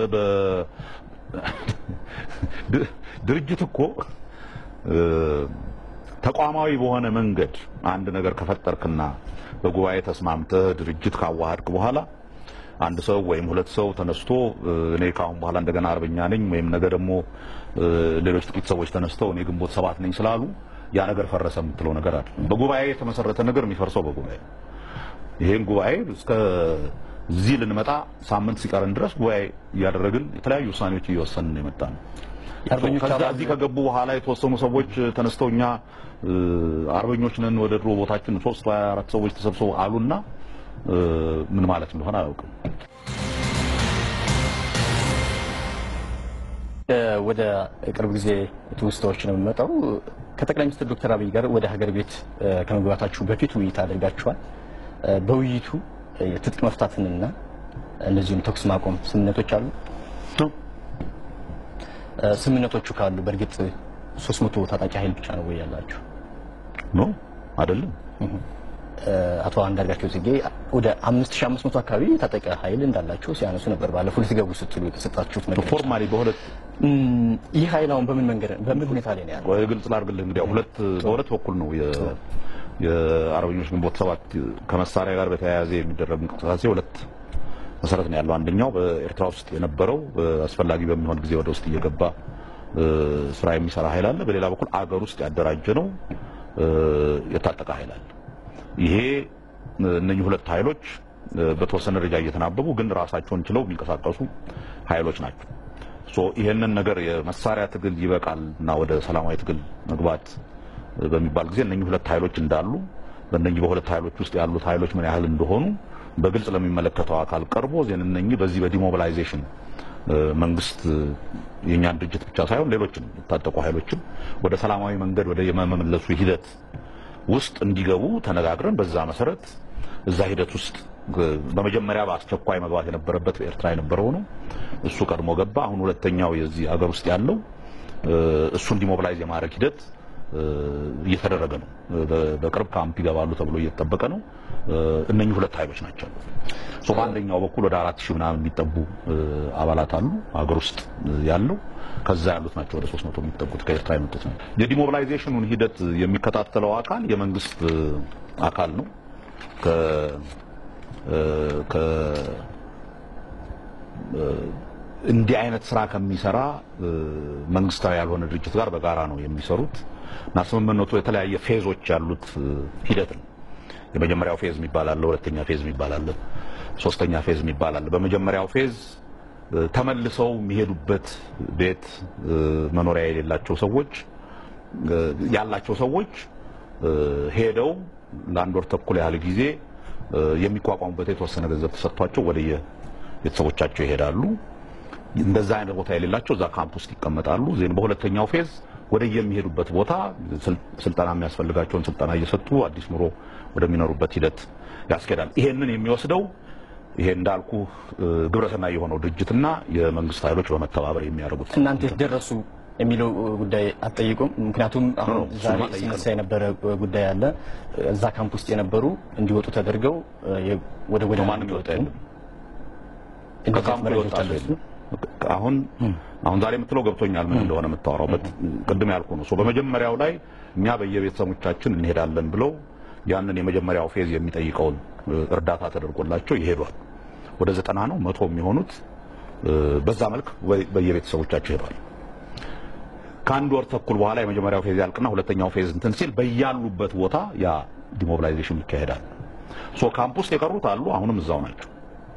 ድርጅት እኮ እ፣ ተቋማዊ በሆነ መንገድ አንድ ነገር ከፈጠርክና በጉባኤ ተስማምተህ ድርጅት ካዋሃድክ በኋላ አንድ ሰው ወይም ሁለት ሰው ተነስቶ እ፣ እኔ ካሁን በኋላ እንደገና አርበኛ ነኝ ወይም ነገ ደግሞ እ፣ ሌሎች ጥቂት ሰዎች ተነስተው እኔ ግንቦት ሰባት ነኝ ስላሉ ያ ነገር ፈረሰ የምትለው ነገር አለ። በጉባኤ የተመሰረተ ነገር የሚፈርሰው በጉባኤ ይሄን ጉባኤ እስከ እዚህ ልንመጣ ሳምንት ሲቀረን ድረስ ጉባኤ እያደረግን የተለያዩ ውሳኔዎች እየወሰንን ነው የመጣ ነው። የአርበኞች ከዛ አባል- እዚህ ከገቡ በኋላ የተወሰኑ ሰዎች ተነስተው እኛ እ፣ አርበኞች ነን ወደ ድሮ ቦታችን ሶስት ወይ አራት ሰዎች ተሰብስበው አሉና እ፣ ምን ማለት እንደሆነ አላውቅም። እ፣ ወደ ቅርብ ጊዜ ትውስታዎች ነው የምመጣው። ከጠቅላይ ሚኒስትር ዶክተር አብይ ጋር ወደ ሀገር ቤት እ፣ ከመግባታችሁ በፊት ውይይት አድርጋችኋል። እ፣ በውይይቱ እ፣ የትጥቅ መፍታትንና እንደዚሁም ተኩስ ማቆም ስምምነቶች አሉ። እ፣ ስምምነቶቹ ካሉ በእርግጥ 300 ታጣቂ ኃይል ብቻ ነው ወይ ያላችሁ? ኖ አይደለም። አቶ አንዳርጋቸው ጽጌ ወደ 5500 አካባቢ ታጠቀ ኃይል እንዳላቸው ሲያነሱ ነበር። ባለፈው ልትገቡ ስትሉ የተሰጣችሁት መግለጫ። ፎርማሊ በሁለት እም፣ ይህ ኃይል አሁን በምን መንገድ በምን ሁኔታ ላይ ነው ያለው? ወይ ግልጽ ላድርግልህ እንግዲህ ያው ሁለት በሁለት በኩል ነው የ የአርበኞች ግንቦት ሰባት ከመሳሪያ ጋር በተያያዘ የሚደረግ እንቅስቃሴ ሁለት መሰረት ነው ያለው። አንደኛው በኤርትራ ውስጥ የነበረው አስፈላጊ በሚሆን ጊዜ ወደ ውስጥ እየገባ እ፣ ስራ የሚሰራ ኃይል አለ። በሌላ በኩል አገር ውስጥ ያደራጀ ነው እ፣ የታጠቀ ኃይል አለ። ይሄ እነኚህ ሁለት ኃይሎች እ፣ በተወሰነ ደረጃ እየተናበቡ ግን ራሳቸውን ችለው የሚንቀሳቀሱ ኃይሎች ናቸው። ሶ ይሄንን ነገር የመሳሪያ ትግል ይበቃል እና ወደ ሰላማዊ ትግል መግባት እ፣ በሚባል ጊዜ እነኚህ ሁለት ኃይሎች እንዳሉ በእነኚህ በሁለት ኃይሎች ውስጥ ያሉት ኃይሎች ምን ያህል እንደሆኑ በግልጽ ለሚመለከተው አካል ቀርቦ ዜን እነኚህ በዚህ በዲሞቢላይዜሽን እ፣ መንግስት እ፣ የእኛን ድርጅት ብቻ ሳይሆን ሌሎችም የታጠቁ ኃይሎችም ወደ ሰላማዊ መንገድ ወደ የመመለሱ ሂደት ውስጥ እንዲገቡ ተነጋግረን በዛ መሰረት እዛ ሂደት ውስጥ እ፣ በመጀመሪያ በአስቸኳይ መግባት የነበረበት በኤርትራ የነበረው ነው። እሱ ቀድሞ ገባ። አሁን ሁለተኛው የዚህ አገር ውስጥ ያለው እ፣ እሱን ዲሞቢላይዝ የማድረግ ሂደት እ፣ እየተደረገ ነው። እ፣ በ- በቅርብ ካምፕ ይገባሉ ተብሎ እየተጠበቀ ነው። እ፣ እነኚህ ሁለት ኃይሎች ናቸው። ሶ በአንደኛው በኩል ወደ አራት ሺህ ምናምን የሚጠጉ እ፣ አባላት አሉ ሀገር ውስጥ እ፣ ያለው ከዛ ያሉት ናቸው ወደ 300 የሚጠጉት ከኤርትራ የመጡት ነው። የዲሞቢላይዜሽኑን ሂደት የሚከታተለው አካል የመንግስት እ፣ አካል ነው። ከ እ፣ ከ እንዲህ አይነት ስራ ከሚሰራ እ፣ መንግስታዊ ያልሆነ ድርጅት ጋር በጋራ ነው የሚሰሩት እና ስምምነቱ የተለያየ ፌዞች ያሉት እ፣ ሂደት ነው። የመጀመሪያው ፌዝ የሚባል አለ፣ ሁለተኛ ፌዝ የሚባል አለ፣ ሶስተኛ ፌዝ የሚባል አለ። በመጀመሪያው ፌዝ እ፣ ተመልሰው የሚሄዱበት ቤት እ፣ መኖሪያ የሌላቸው ሰዎች እ፣ ያላቸው ሰዎች እ፣ ሄደው ለአንድ ወር ተኩል ያህል ጊዜ እ፣ የሚቋቋሙበት የተወሰነ ገንዘብ ተሰጥቷቸው ወደየ ቤተሰቦቻቸው ይሄዳሉ። እንደዛ አይነት ቦታ የሌላቸው እዛ ካምፕ ውስጥ ይቀመጣሉ። ዜን በሁለተኛው ፌዝ ወደ የሚሄዱበት ቦታ ስል- ስልጠና የሚያስፈልጋቸውን ስልጠና እየሰጡ አዲስ ኑሮ ወደሚኖሩበት ሂደት ያስኬዳል። ይሄንን የሚወስደው ይሄ እንዳልኩ እ፣ ግብረሰናይ የሆነው ድርጅትና የመንግስት ኃይሎች በመተባበር የሚያደርጉት እናንተ የት ደረሱ የሚለው ጉዳይ አትጠይቁም? ምክንያቱም አሁን ነው፣ ዛሬ እሱማ ጠይቀን ሲነሳ የነበረ ጉዳይ አለ። እዛ ካምፕ ውስጥ የነበሩ እንዲወጡ ተደርገው የ- ወደ ወደ ማንም ይወጣ የለም። እንደዚህ ከካምፕ መረጃዎች ይወጣ አሉ። የለም። አሁን አሁን ዛሬ የምትለው ገብቶኛል ምን እንደሆነ የምታወራው በት- ቅድም ያልኩ ነው። ሶ በመጀመሪያው ላይ እኛ በየቤተሰቦቻችን እንሄዳለን ብለው ያንን የመጀመሪያው ፌዝ የሚጠይቀውን እ፣ እርዳታ ተደርጎላቸው ይሄዷል። ወደ ዘጠና ነው መቶ የሚሆኑት እ፣ በዛ መልክ ወይ- በየቤተሰቦቻቸው ይሄዷል። ከአንድ ወር ተኩል በኋላ የመጀመሪያው ፌዝ ያልቅና ሁለተኛው ፌዝ እንትን ሲል በያሉበት ቦታ ያ ዲሞቢላይዜሽን ይካሄዳል። ሶ ካምፕ ውስጥ የቀሩት አሉ፣ አሁንም እዛው ናቸው።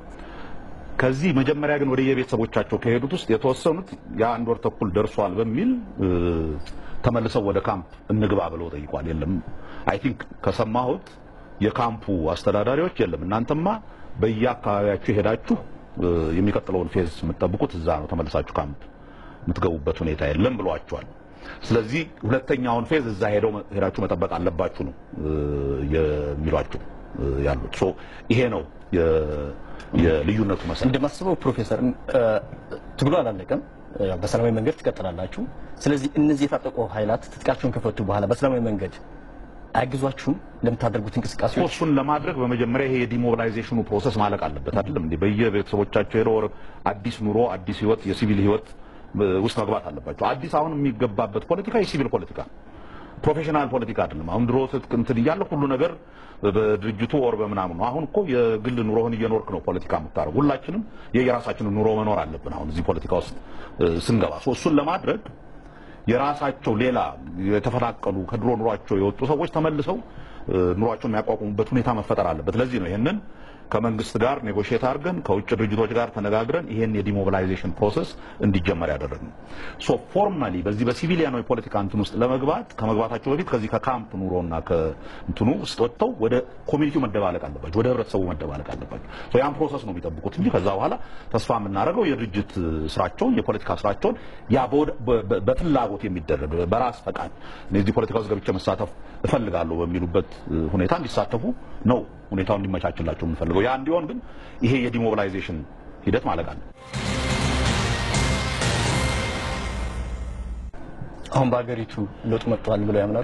ከዚህ መጀመሪያ ግን ወደ የቤተሰቦቻቸው ከሄዱት ውስጥ የተወሰኑት የአንድ ወር ተኩል ደርሷል በሚል እ፣ ተመልሰው ወደ ካምፕ እንግባ ብለው ጠይቋል። የለም አይ ቲንክ ከሰማሁት የካምፑ አስተዳዳሪዎች የለም እናንተማ በየአካባቢያችሁ ሄዳችሁ እ፣ የሚቀጥለውን ፌዝ የምትጠብቁት እዛ ነው፣ ተመልሳችሁ ካምፕ የምትገቡበት ሁኔታ የለም ብሏቸዋል። ስለዚህ ሁለተኛውን ፌዝ እዛ ሄደው ሄዳችሁ መጠበቅ አለባችሁ ነው እ፣ የሚሏቸው እ፣ ያሉት። ሶ ይሄ ነው የ- የልዩነቱ መሰረት። እንደማስበው ፕሮፌሰር እ፣ ትግሉ አላለቀም። እ፣ በሰላማዊ መንገድ ትቀጥላላችሁ። ስለዚህ እነዚህ የታጠቁ ኃይላት ትጥቃቸውን ከፈቱ በኋላ በሰላማዊ መንገድ አያግዟችሁም ለምታደርጉት እንቅስቃሴዎች? እሱን ለማድረግ በመጀመሪያ ይሄ የዲሞቢላይዜሽኑ ፕሮሰስ ማለቅ አለበት አይደለም እንዴ? በየቤተሰቦቻቸው ሄደው ወር- አዲስ ኑሮ፣ አዲስ ህይወት፣ የሲቪል ህይወት እ፣ ውስጥ መግባት አለባቸው። አዲስ አሁን የሚገባበት ፖለቲካ የሲቪል ፖለቲካ ነው። ፕሮፌሽናል ፖለቲካ አይደለም። አሁን ድሮ ትጥቅ እንትን እያለ ሁሉ ነገር በድርጅቱ ወር በምናምን ነው። አሁን እኮ የግል ኑሮህን እየኖርክ ነው ፖለቲካ የምታደርግ። ሁላችንም የየራሳችንን ኑሮ መኖር አለብን። አሁን እዚህ ፖለቲካ ውስጥ እ፣ ስንገባ ሶ እሱን ለማድረግ የራሳቸው ሌላ የተፈናቀሉ ከድሮ ኑሯቸው የወጡ ሰዎች ተመልሰው እ፣ ኑሯቸውን የሚያቋቁሙበት ሁኔታ መፈጠር አለበት። ለዚህ ነው ይህንን ከመንግስት ጋር ኔጎሽየት አድርገን ከውጭ ድርጅቶች ጋር ተነጋግረን ይሄን የዲሞቢላይዜሽን ፕሮሰስ እንዲጀመር ያደረግነው። ሶ ፎርማሊ በዚህ በሲቪሊያናዊ ፖለቲካ እንትን ውስጥ ለመግባት ከመግባታቸው በፊት ከዚህ ከካምፕ ኑሮና ከእንትኑ ውስጥ ወጥተው ወደ ኮሚኒቲው መደባለቅ አለባቸው፣ ወደ ህብረተሰቡ መደባለቅ አለባቸው። ሶ ያን ፕሮሰስ ነው የሚጠብቁት እንጂ ከዛ በኋላ ተስፋ የምናደርገው የድርጅት ስራቸውን የፖለቲካ ስራቸውን ያ በወደ- በ- በ- በፍላጎት የሚደረግ በራስ ፈቃድ እነዚህ ፖለቲካ ውስጥ ገብቼ መሳተፍ እፈልጋለሁ በሚሉበት እ፣ ሁኔታ እንዲሳተፉ ነው ሁኔታው እንዲመቻችላቸው የምንፈልገው። ያ እንዲሆን ግን ይሄ የዲሞቢላይዜሽን ሂደት ማለቅ አለ። አሁን በሀገሪቱ ለውጥ መጥቷል ብለው ያምናሉ?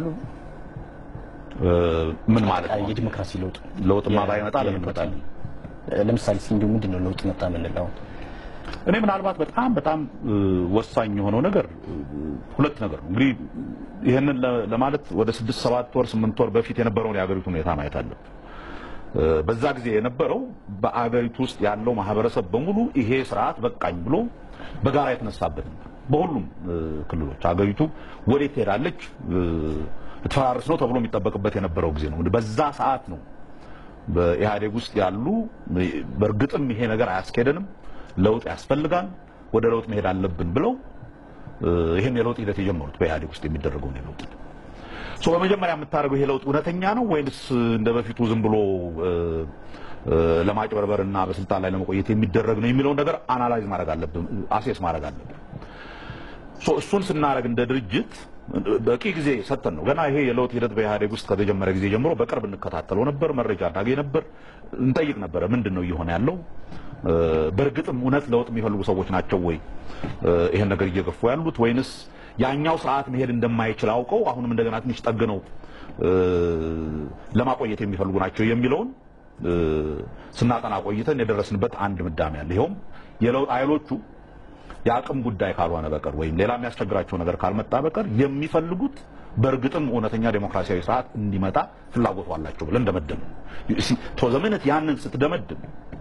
ምን ማለት ነው? የዲሞክራሲ ለውጥ ለውጥማ ባይመጣ ለምን ይመጣል? ለምሳሌ እስኪ እንዲሁ ምንድን ነው ለውጥ መጣ የምንለው? እኔ ምናልባት በጣም በጣም ወሳኝ የሆነው ነገር ሁለት ነገር ነው። እንግዲህ ይህንን ለማለት ወደ ስድስት ሰባት ወር ስምንት ወር በፊት የነበረውን የሀገሪቱ ሁኔታ ማየት አለብን። በዛ ጊዜ የነበረው በአገሪቱ ውስጥ ያለው ማህበረሰብ በሙሉ ይሄ ስርዓት በቃኝ ብሎ በጋራ የተነሳበት ነበር። በሁሉም ክልሎች አገሪቱ ወዴት ትሄዳለች ልትፈራርስ ነው ተብሎ የሚጠበቅበት የነበረው ጊዜ ነው። በዛ ሰዓት ነው በኢህአዴግ ውስጥ ያሉ በእርግጥም ይሄ ነገር አያስኬደንም፣ ለውጥ ያስፈልጋል፣ ወደ ለውጥ መሄድ አለብን ብለው ይህን የለውጥ ሂደት የጀመሩት በኢህአዴግ ውስጥ የሚደረገውን የለውጥ ሶ በመጀመሪያ የምታደርገው ይሄ ለውጥ እውነተኛ ነው ወይንስ እንደ በፊቱ ዝም ብሎ ለማጭበርበርና በስልጣን ላይ ለመቆየት የሚደረግ ነው የሚለውን ነገር አናላይዝ ማድረግ አለብን፣ አሴስ ማድረግ አለብን። ሶ እሱን ስናደርግ እንደ ድርጅት በቂ ጊዜ ሰጥተን ነው። ገና ይሄ የለውጥ ሂደት በኢህአዴግ ውስጥ ከተጀመረ ጊዜ ጀምሮ በቅርብ እንከታተለው ነበር፣ መረጃ እናገኝ ነበር፣ እንጠይቅ ነበረ። ምንድን ነው እየሆነ ያለው? በእርግጥም እውነት ለውጥ የሚፈልጉ ሰዎች ናቸው ወይ ይሄን ነገር እየገፉ ያሉት ወይንስ ያኛው ስርዓት መሄድ እንደማይችል አውቀው አሁንም እንደገና ትንሽ ጠግነው ለማቆየት የሚፈልጉ ናቸው የሚለውን ስናጠና ቆይተን የደረስንበት አንድ ምዳሜ አለ። ይኸውም የለውጥ ኃይሎቹ የአቅም ጉዳይ ካልሆነ በቀር ወይም ሌላ የሚያስቸግራቸው ነገር ካልመጣ በቀር የሚፈልጉት በእርግጥም እውነተኛ ዴሞክራሲያዊ ስርዓት እንዲመጣ ፍላጎቱ አላቸው ብለን እንደመደም ዘመነት ያንን ስትደመድም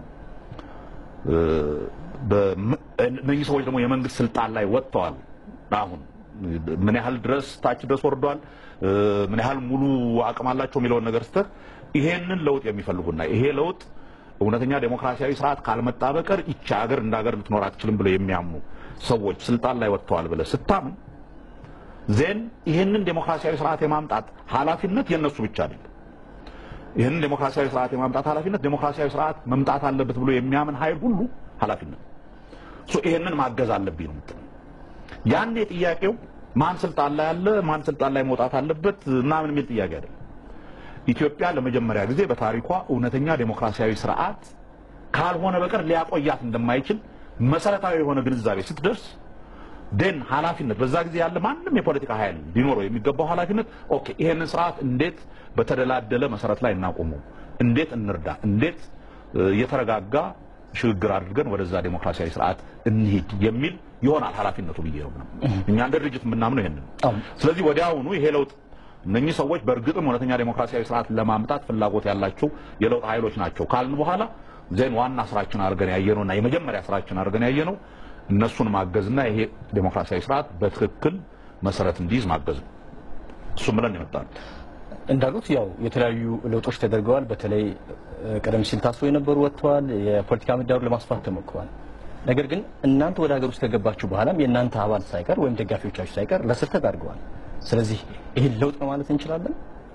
እነዚህ ሰዎች ደግሞ የመንግስት ስልጣን ላይ ወጥተዋል። አሁን ምን ያህል ድረስ ታች ድረስ ወርዷል፣ ምን ያህል ሙሉ አቅም አላቸው የሚለውን ነገር ስትህ ይሄንን ለውጥ የሚፈልጉና ይሄ ለውጥ እውነተኛ ዴሞክራሲያዊ ስርዓት ካልመጣ በቀር ይቺ ሀገር እንደ ሀገር ልትኖር አትችልም ብለው የሚያምኑ ሰዎች ስልጣን ላይ ወጥተዋል ብለህ ስታምን ዜን ይህንን ዴሞክራሲያዊ ስርዓት የማምጣት ኃላፊነት የነሱ ብቻ አይደለም። ይህንን ዴሞክራሲያዊ ስርዓት የማምጣት ኃላፊነት ዴሞክራሲያዊ ስርዓት መምጣት አለበት ብሎ የሚያምን ኃይል ሁሉ ኃላፊነት ሶ ይሄንን ማገዝ አለብኝ ነው የምትለው። ያኔ ጥያቄው ማን ስልጣን ላይ አለ፣ ማን ስልጣን ላይ መውጣት አለበት ምናምን የሚል ጥያቄ አይደለም። ኢትዮጵያ ለመጀመሪያ ጊዜ በታሪኳ እውነተኛ ዴሞክራሲያዊ ስርዓት ካልሆነ በቀር ሊያቆያት እንደማይችል መሰረታዊ የሆነ ግንዛቤ ስትደርስ ደን ኃላፊነት በዛ ጊዜ ያለ ማንም የፖለቲካ ኃይል ሊኖረው የሚገባው ኃላፊነት ኦኬ፣ ይሄንን ስርዓት እንዴት በተደላደለ መሰረት ላይ እናቆመው፣ እንዴት እንርዳ፣ እንዴት የተረጋጋ ሽግግር አድርገን ወደዛ ዴሞክራሲያዊ ስርዓት እንሂድ የሚል ይሆናል ኃላፊነቱ ብዬ ነው። እኛ እንደ ድርጅት የምናምነው ይሄንን ነው። ስለዚህ ወዲያውኑ ይሄ ለውጥ እነኚህ ሰዎች በእርግጥም እውነተኛ ዴሞክራሲያዊ ስርዓት ለማምጣት ፍላጎት ያላቸው የለውጥ ኃይሎች ናቸው ካልን በኋላ ዜን ዋና ስራችን አድርገን ያየነውና የመጀመሪያ ስራችን አድርገን ያየነው እነሱን ማገዝና ይሄ ዴሞክራሲያዊ ስርዓት በትክክል መሰረት እንዲይዝ ማገዝ ነው። እሱም ብለን ይመጣል። እንዳሉት ያው የተለያዩ ለውጦች ተደርገዋል። በተለይ ቀደም ሲል ታስሮ የነበሩ ወጥተዋል። የፖለቲካ ምህዳሩን ለማስፋት ተሞክሯል። ነገር ግን እናንተ ወደ ሀገር ውስጥ ከገባችሁ በኋላም የእናንተ አባል ሳይቀር ወይም ደጋፊዎቻችሁ ሳይቀር ለስር ተዳርገዋል። ስለዚህ ይህን ለውጥ ነው ማለት እንችላለን።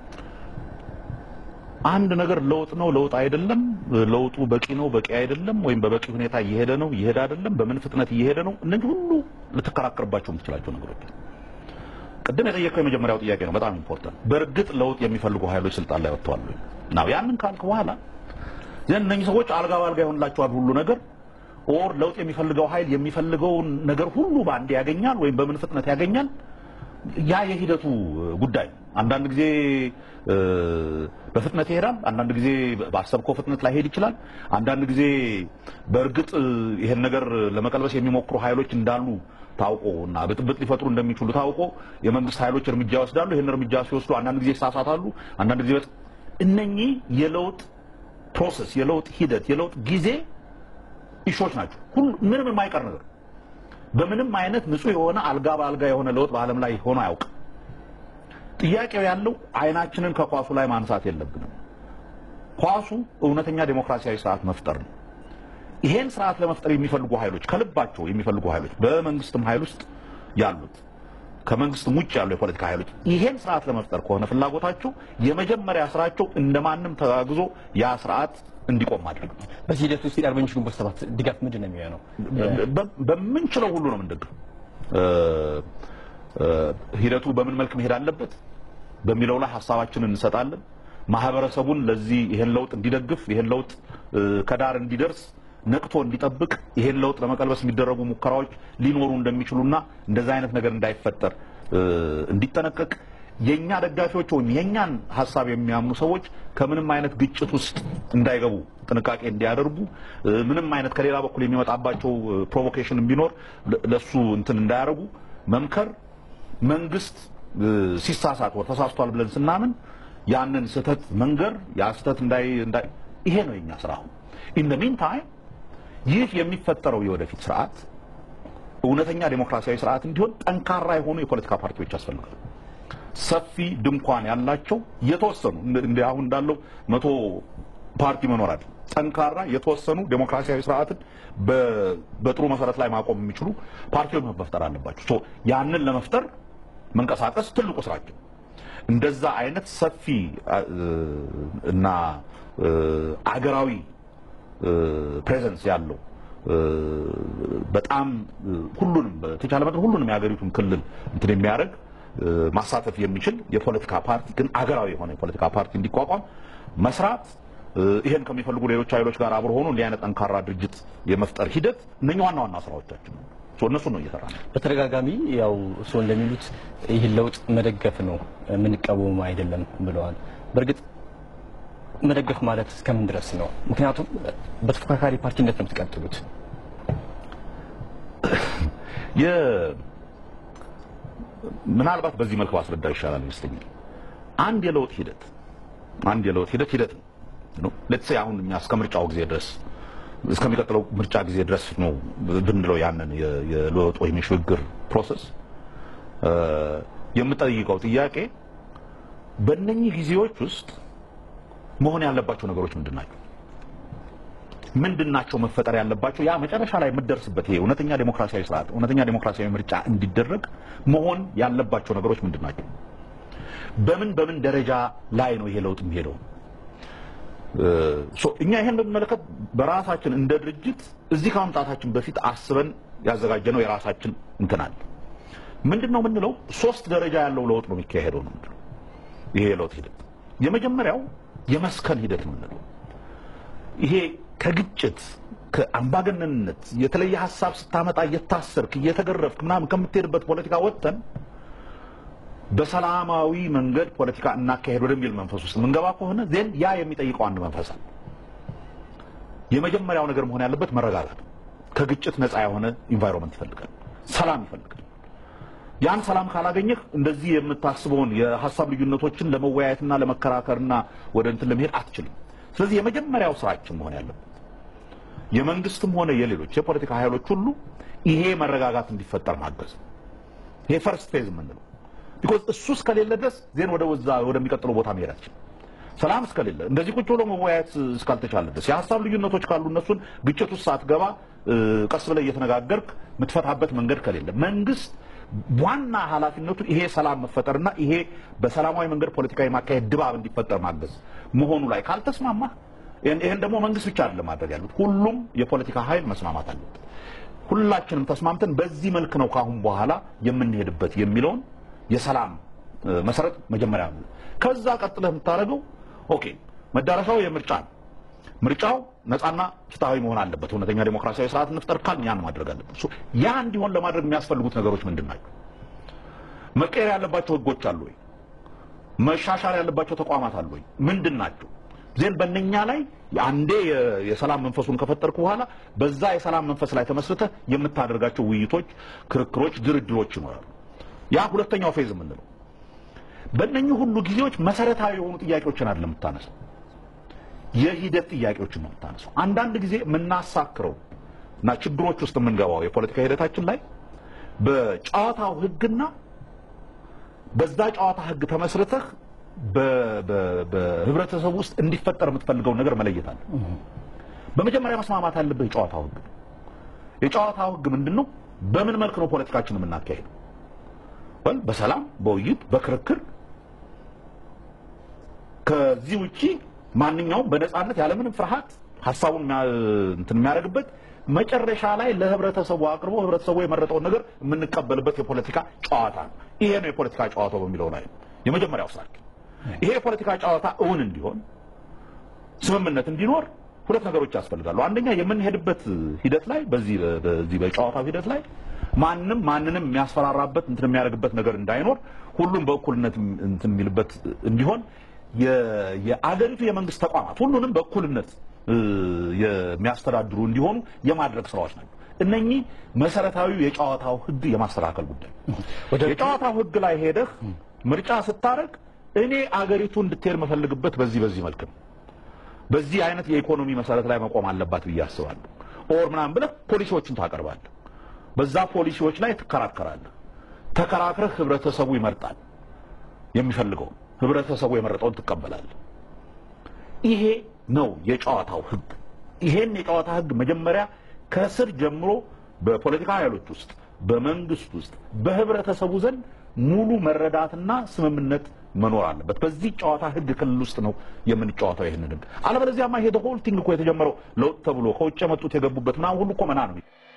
አንድ ነገር ለውጥ ነው ለውጥ አይደለም፣ ለውጡ በቂ ነው በቂ አይደለም፣ ወይም በበቂ ሁኔታ እየሄደ ነው እየሄደ አይደለም፣ በምን ፍጥነት እየሄደ ነው፣ እነዚህ ሁሉ ልትከራከርባቸው የምትችላቸው ነገሮች። ቅድም የጠየቀው የመጀመሪያው ጥያቄ ነው፣ በጣም ኢምፖርታንት። በእርግጥ ለውጥ የሚፈልጉ ኃይሎች ስልጣን ላይ ወጥተዋል ወይ ነው። ያንን ካልክ በኋላ ዘን እነኚህ ሰዎች አልጋ ባልጋ ይሆንላቸዋል ሁሉ ነገር ኦር ለውጥ የሚፈልገው ኃይል የሚፈልገውን ነገር ሁሉ በአንድ ያገኛል ወይም በምን ፍጥነት ያገኛል። ያ የሂደቱ ጉዳይ ነው። አንዳንድ ጊዜ በፍጥነት ይሄዳል። አንዳንድ ጊዜ ባሰብከው ፍጥነት ላይሄድ ይችላል። አንዳንድ ጊዜ በእርግጥ ይሄን ነገር ለመቀልበስ የሚሞክሩ ኃይሎች እንዳሉ ታውቆ እና ብጥብጥ ሊፈጥሩ እንደሚችሉ ታውቆ የመንግስት ኃይሎች እርምጃ ይወስዳሉ። ይህን እርምጃ ሲወስዱ አንዳንድ ጊዜ ይሳሳታሉ። አንዳንድ ጊዜ እነኚህ የለውጥ ፕሮሰስ፣ የለውጥ ሂደት፣ የለውጥ ጊዜ ኢሾች ናቸው። ሁሉ ምንም የማይቀር ነገር በምንም አይነት ንጹህ የሆነ አልጋ በአልጋ የሆነ ለውጥ በዓለም ላይ ሆኖ አያውቅም። ጥያቄው ያለው አይናችንን ከኳሱ ላይ ማንሳት የለብንም። ኳሱ እውነተኛ ዴሞክራሲያዊ ስርዓት መፍጠር ነው። ይሄን ስርዓት ለመፍጠር የሚፈልጉ ኃይሎች ከልባቸው የሚፈልጉ ኃይሎች በመንግስትም ኃይል ውስጥ ያሉት ከመንግስትም ውጭ ያሉ የፖለቲካ ኃይሎች ይሄን ስርዓት ለመፍጠር ከሆነ ፍላጎታቸው የመጀመሪያ ስራቸው እንደማንም ተጋግዞ ያ ስርዓት እንዲቆም ማድረግ ነው። በዚህ ሂደት ውስጥ የአርበኞች ግንቦት ሰባት ድጋፍ ምንድን ነው የሚሆነው? በምንችለው ሁሉ ነው የምንደግፍ። ሂደቱ በምን መልክ መሄድ አለበት በሚለው ላይ ሀሳባችንን እንሰጣለን። ማህበረሰቡን ለዚህ ይሄን ለውጥ እንዲደግፍ ይሄን ለውጥ ከዳር እንዲደርስ ነቅቶ እንዲጠብቅ ይሄን ለውጥ ለመቀልበስ የሚደረጉ ሙከራዎች ሊኖሩ እንደሚችሉና እንደዛ አይነት ነገር እንዳይፈጠር እንዲጠነቀቅ የኛ ደጋፊዎች ወይም የኛን ሀሳብ የሚያምኑ ሰዎች ከምንም አይነት ግጭት ውስጥ እንዳይገቡ ጥንቃቄ እንዲያደርጉ ምንም አይነት ከሌላ በኩል የሚመጣባቸው ፕሮቮኬሽን ቢኖር ለሱ እንትን እንዳያደርጉ መምከር፣ መንግስት ሲሳሳት ወር ተሳስቷል ብለን ስናምን ያንን ስህተት መንገር ያ ስህተት እንዳይ ይሄ ነው የኛ ስራ። ኢን ደ ሚን ታይም ይህ የሚፈጠረው የወደፊት ስርዓት እውነተኛ ዴሞክራሲያዊ ስርዓት እንዲሆን ጠንካራ የሆኑ የፖለቲካ ፓርቲዎች ያስፈልጋሉ። ሰፊ ድንኳን ያላቸው የተወሰኑ እንደ አሁን እንዳለው መቶ ፓርቲ መኖር አለ። ጠንካራ የተወሰኑ ዴሞክራሲያዊ ስርዓትን በጥሩ መሰረት ላይ ማቆም የሚችሉ ፓርቲዎች መፍጠር አለባቸው። ያንን ለመፍጠር መንቀሳቀስ ትልቁ ስራቸው። እንደዛ አይነት ሰፊ እና አገራዊ ፕሬዘንስ ያለው በጣም ሁሉንም በተቻለ መጠን ሁሉንም የሀገሪቱን ክልል እንትን የሚያደርግ ማሳተፍ የሚችል የፖለቲካ ፓርቲ ግን አገራዊ የሆነ የፖለቲካ ፓርቲ እንዲቋቋም መስራት ይሄን ከሚፈልጉ ሌሎች ኃይሎች ጋር አብሮ ሆኖ እንዲህ አይነት ጠንካራ ድርጅት የመፍጠር ሂደት እነኚህ ዋና ዋና ስራዎቻችን ነው። እነሱ ነው እየሰራ ነው። በተደጋጋሚ ያው እርስዎ እንደሚሉት ይህን ለውጥ መደገፍ ነው የምንቃወሙ አይደለም ብለዋል። በእርግጥ መደገፍ ማለት እስከምን ድረስ ነው? ምክንያቱም በተፎካካሪ ፓርቲነት ነው የምትቀጥሉት። ምናልባት በዚህ መልክ ባስረዳ ይሻላል ይመስለኛል። አንድ የለውጥ ሂደት አንድ የለውጥ ሂደት ሂደት ነው። ሌትስ ሴይ አሁን እኛ እስከ ምርጫው ጊዜ ድረስ እስከሚቀጥለው ምርጫ ጊዜ ድረስ ነው ብንለው ያንን የለውጥ ወይም የሽግግር ፕሮሰስ የምጠይቀው ጥያቄ በእነኚህ ጊዜዎች ውስጥ መሆን ያለባቸው ነገሮች ምንድን ናቸው? ምንድን ናቸው መፈጠር ያለባቸው? ያ መጨረሻ ላይ የምትደርስበት ይሄ እውነተኛ ዴሞክራሲያዊ ስርዓት እውነተኛ ዴሞክራሲያዊ ምርጫ እንዲደረግ መሆን ያለባቸው ነገሮች ምንድን ናቸው? በምን በምን ደረጃ ላይ ነው ይሄ ለውጥ የሚሄደው? እኛ ይሄን በሚመለከት በራሳችን እንደ ድርጅት እዚህ ከመምጣታችን በፊት አስበን ያዘጋጀነው የራሳችን እንትን አለ። ምንድን ነው የምንለው? ሶስት ደረጃ ያለው ለውጥ ነው የሚካሄደው ነው የምንለው። ይሄ የለውጥ ሂደት የመጀመሪያው የመስከን ሂደት ነው የምንለው። ይሄ ከግጭት ከአምባገነንነት የተለየ ሀሳብ ስታመጣ እየታሰርክ እየተገረፍክ ምናምን ከምትሄድበት ፖለቲካ ወጥተን በሰላማዊ መንገድ ፖለቲካ እናካሄድ ወደሚል መንፈስ ውስጥ የምንገባ ከሆነ ዜን ያ የሚጠይቀው አንድ መንፈስ አለ። የመጀመሪያው ነገር መሆን ያለበት መረጋጋት፣ ከግጭት ነፃ የሆነ ኢንቫይሮንመንት ይፈልጋል፣ ሰላም ይፈልጋል። ያን ሰላም ካላገኘህ እንደዚህ የምታስበውን የሀሳብ ልዩነቶችን ለመወያየትና ለመከራከርና ወደ እንትን ለመሄድ አትችልም። ስለዚህ የመጀመሪያው ስራችን መሆን ያለበት የመንግስትም ሆነ የሌሎች የፖለቲካ ኃይሎች ሁሉ ይሄ መረጋጋት እንዲፈጠር ማገዝ፣ ይሄ ፈርስት ፌዝ የምንለው ቢኮዝ እሱ እስከሌለ ድረስ ዜን ወደ ወዛ ወደሚቀጥለው ቦታ መሄድ አትችልም። ሰላም እስከሌለ እንደዚህ ቁጭ ብሎ መወያየት እስካልተቻለ ድረስ የሀሳብ ልዩነቶች ካሉ እነሱን ግጭት ውስጥ ሳትገባ ቀስ ብለህ እየተነጋገርክ የምትፈታበት መንገድ ከሌለ መንግስት ዋና ኃላፊነቱ ይሄ ሰላም መፈጠርና ይሄ በሰላማዊ መንገድ ፖለቲካዊ ማካሄድ ድባብ እንዲፈጠር ማገዝ መሆኑ ላይ ካልተስማማ ይህን ደግሞ መንግስት ብቻ አይደለም ማድረግ ያሉት ሁሉም የፖለቲካ ኃይል መስማማት አለበት። ሁላችንም ተስማምተን በዚህ መልክ ነው ካሁን በኋላ የምንሄድበት የሚለውን የሰላም መሰረት መጀመሪያ ነው። ከዛ ቀጥለህ የምታደርገው ኦኬ መዳረሻው የምርጫ ነው። ምርጫው ነፃና ፍትሐዊ መሆን አለበት። እውነተኛ ዴሞክራሲያዊ ስርዓት እንፍጠር ካልን ያን ማድረግ አለበት። ያ እንዲሆን ለማድረግ የሚያስፈልጉት ነገሮች ምንድን ናቸው? መቀየር ያለባቸው ህጎች አሉ ወይ? መሻሻል ያለባቸው ተቋማት አሉ ወይ? ምንድን ናቸው? ዜን በእነኛ ላይ አንዴ የሰላም መንፈሱን ከፈጠርኩ በኋላ በዛ የሰላም መንፈስ ላይ ተመስርተህ የምታደርጋቸው ውይይቶች፣ ክርክሮች፣ ድርድሮች ይኖራሉ። ያ ሁለተኛው ፌዝ የምንለው በእነኚህ ሁሉ ጊዜዎች መሰረታዊ የሆኑ ጥያቄዎችን አይደለም የምታነሳው የሂደት ጥያቄዎችን ነው የምታነሳው። አንዳንድ ጊዜ የምናሳክረው እና ችግሮች ውስጥ የምንገባው የፖለቲካ ሂደታችን ላይ በጨዋታው ህግና በዛ ጨዋታ ህግ ተመስርተህ በህብረተሰቡ ውስጥ እንዲፈጠር የምትፈልገውን ነገር መለየት አለ። በመጀመሪያ መስማማት አለብህ የጨዋታው ህግ። የጨዋታው ህግ ምንድን ነው? በምን መልክ ነው ፖለቲካችን የምናካሄደው? በሰላም በውይይት በክርክር ከዚህ ውጪ ማንኛውም በነፃነት ያለምንም ፍርሃት ሀሳቡን እንትን የሚያደርግበት መጨረሻ ላይ ለህብረተሰቡ አቅርቦ ህብረተሰቡ የመረጠውን ነገር የምንቀበልበት የፖለቲካ ጨዋታ ነው። ይሄ ነው የፖለቲካ ጨዋታው በሚለው ላይ የመጀመሪያው ስራችን። ይሄ የፖለቲካ ጨዋታ እውን እንዲሆን ስምምነት እንዲኖር ሁለት ነገሮች ያስፈልጋሉ። አንደኛ የምንሄድበት ሂደት ላይ በዚህ በዚህ በጨዋታው ሂደት ላይ ማንም ማንንም የሚያስፈራራበት እንትን የሚያደርግበት ነገር እንዳይኖር ሁሉም በእኩልነት እንትን የሚልበት እንዲሆን የ- የአገሪቱ የመንግስት ተቋማት ሁሉንም በእኩልነት እ፣ የሚያስተዳድሩ እንዲሆኑ የማድረግ ስራዎች ናቸው። እነኚህ መሰረታዊ የጨዋታው ህግ የማስተካከል ጉዳይ ወደ- የጨዋታው ህግ ላይ ሄደህ ምርጫ ስታደርግ እኔ አገሪቱ እንድትሄድ መፈልግበት በዚህ በዚህ መልክ ነው በዚህ አይነት የኢኮኖሚ መሰረት ላይ መቆም አለባት ብዬ አስባለሁ። ኦር ምናምን ብለህ ፖሊሲዎችን ታቀርባለህ። በዛ ፖሊሲዎች ላይ ትከራከራለህ። ተከራክረህ ህብረተሰቡ ይመርጣል የሚፈልገው ህብረተሰቡ የመረጠውን ትቀበላለህ። ይሄ ነው የጨዋታው ህግ። ይሄን የጨዋታ ህግ መጀመሪያ ከስር ጀምሮ በፖለቲካ ኃይሎች ውስጥ፣ በመንግስት ውስጥ፣ በህብረተሰቡ ዘንድ ሙሉ መረዳትና ስምምነት መኖር አለበት። በዚህ ጨዋታ ህግ ክልል ውስጥ ነው የምንጫወተው ይህንን ህግ። አለበለዚያማ ይሄ ሆል ቲንግ እኮ የተጀመረው ለውጥ ተብሎ ከውጭ የመጡት የገቡበት ምናምን ሁሉ እኮ መና ነው።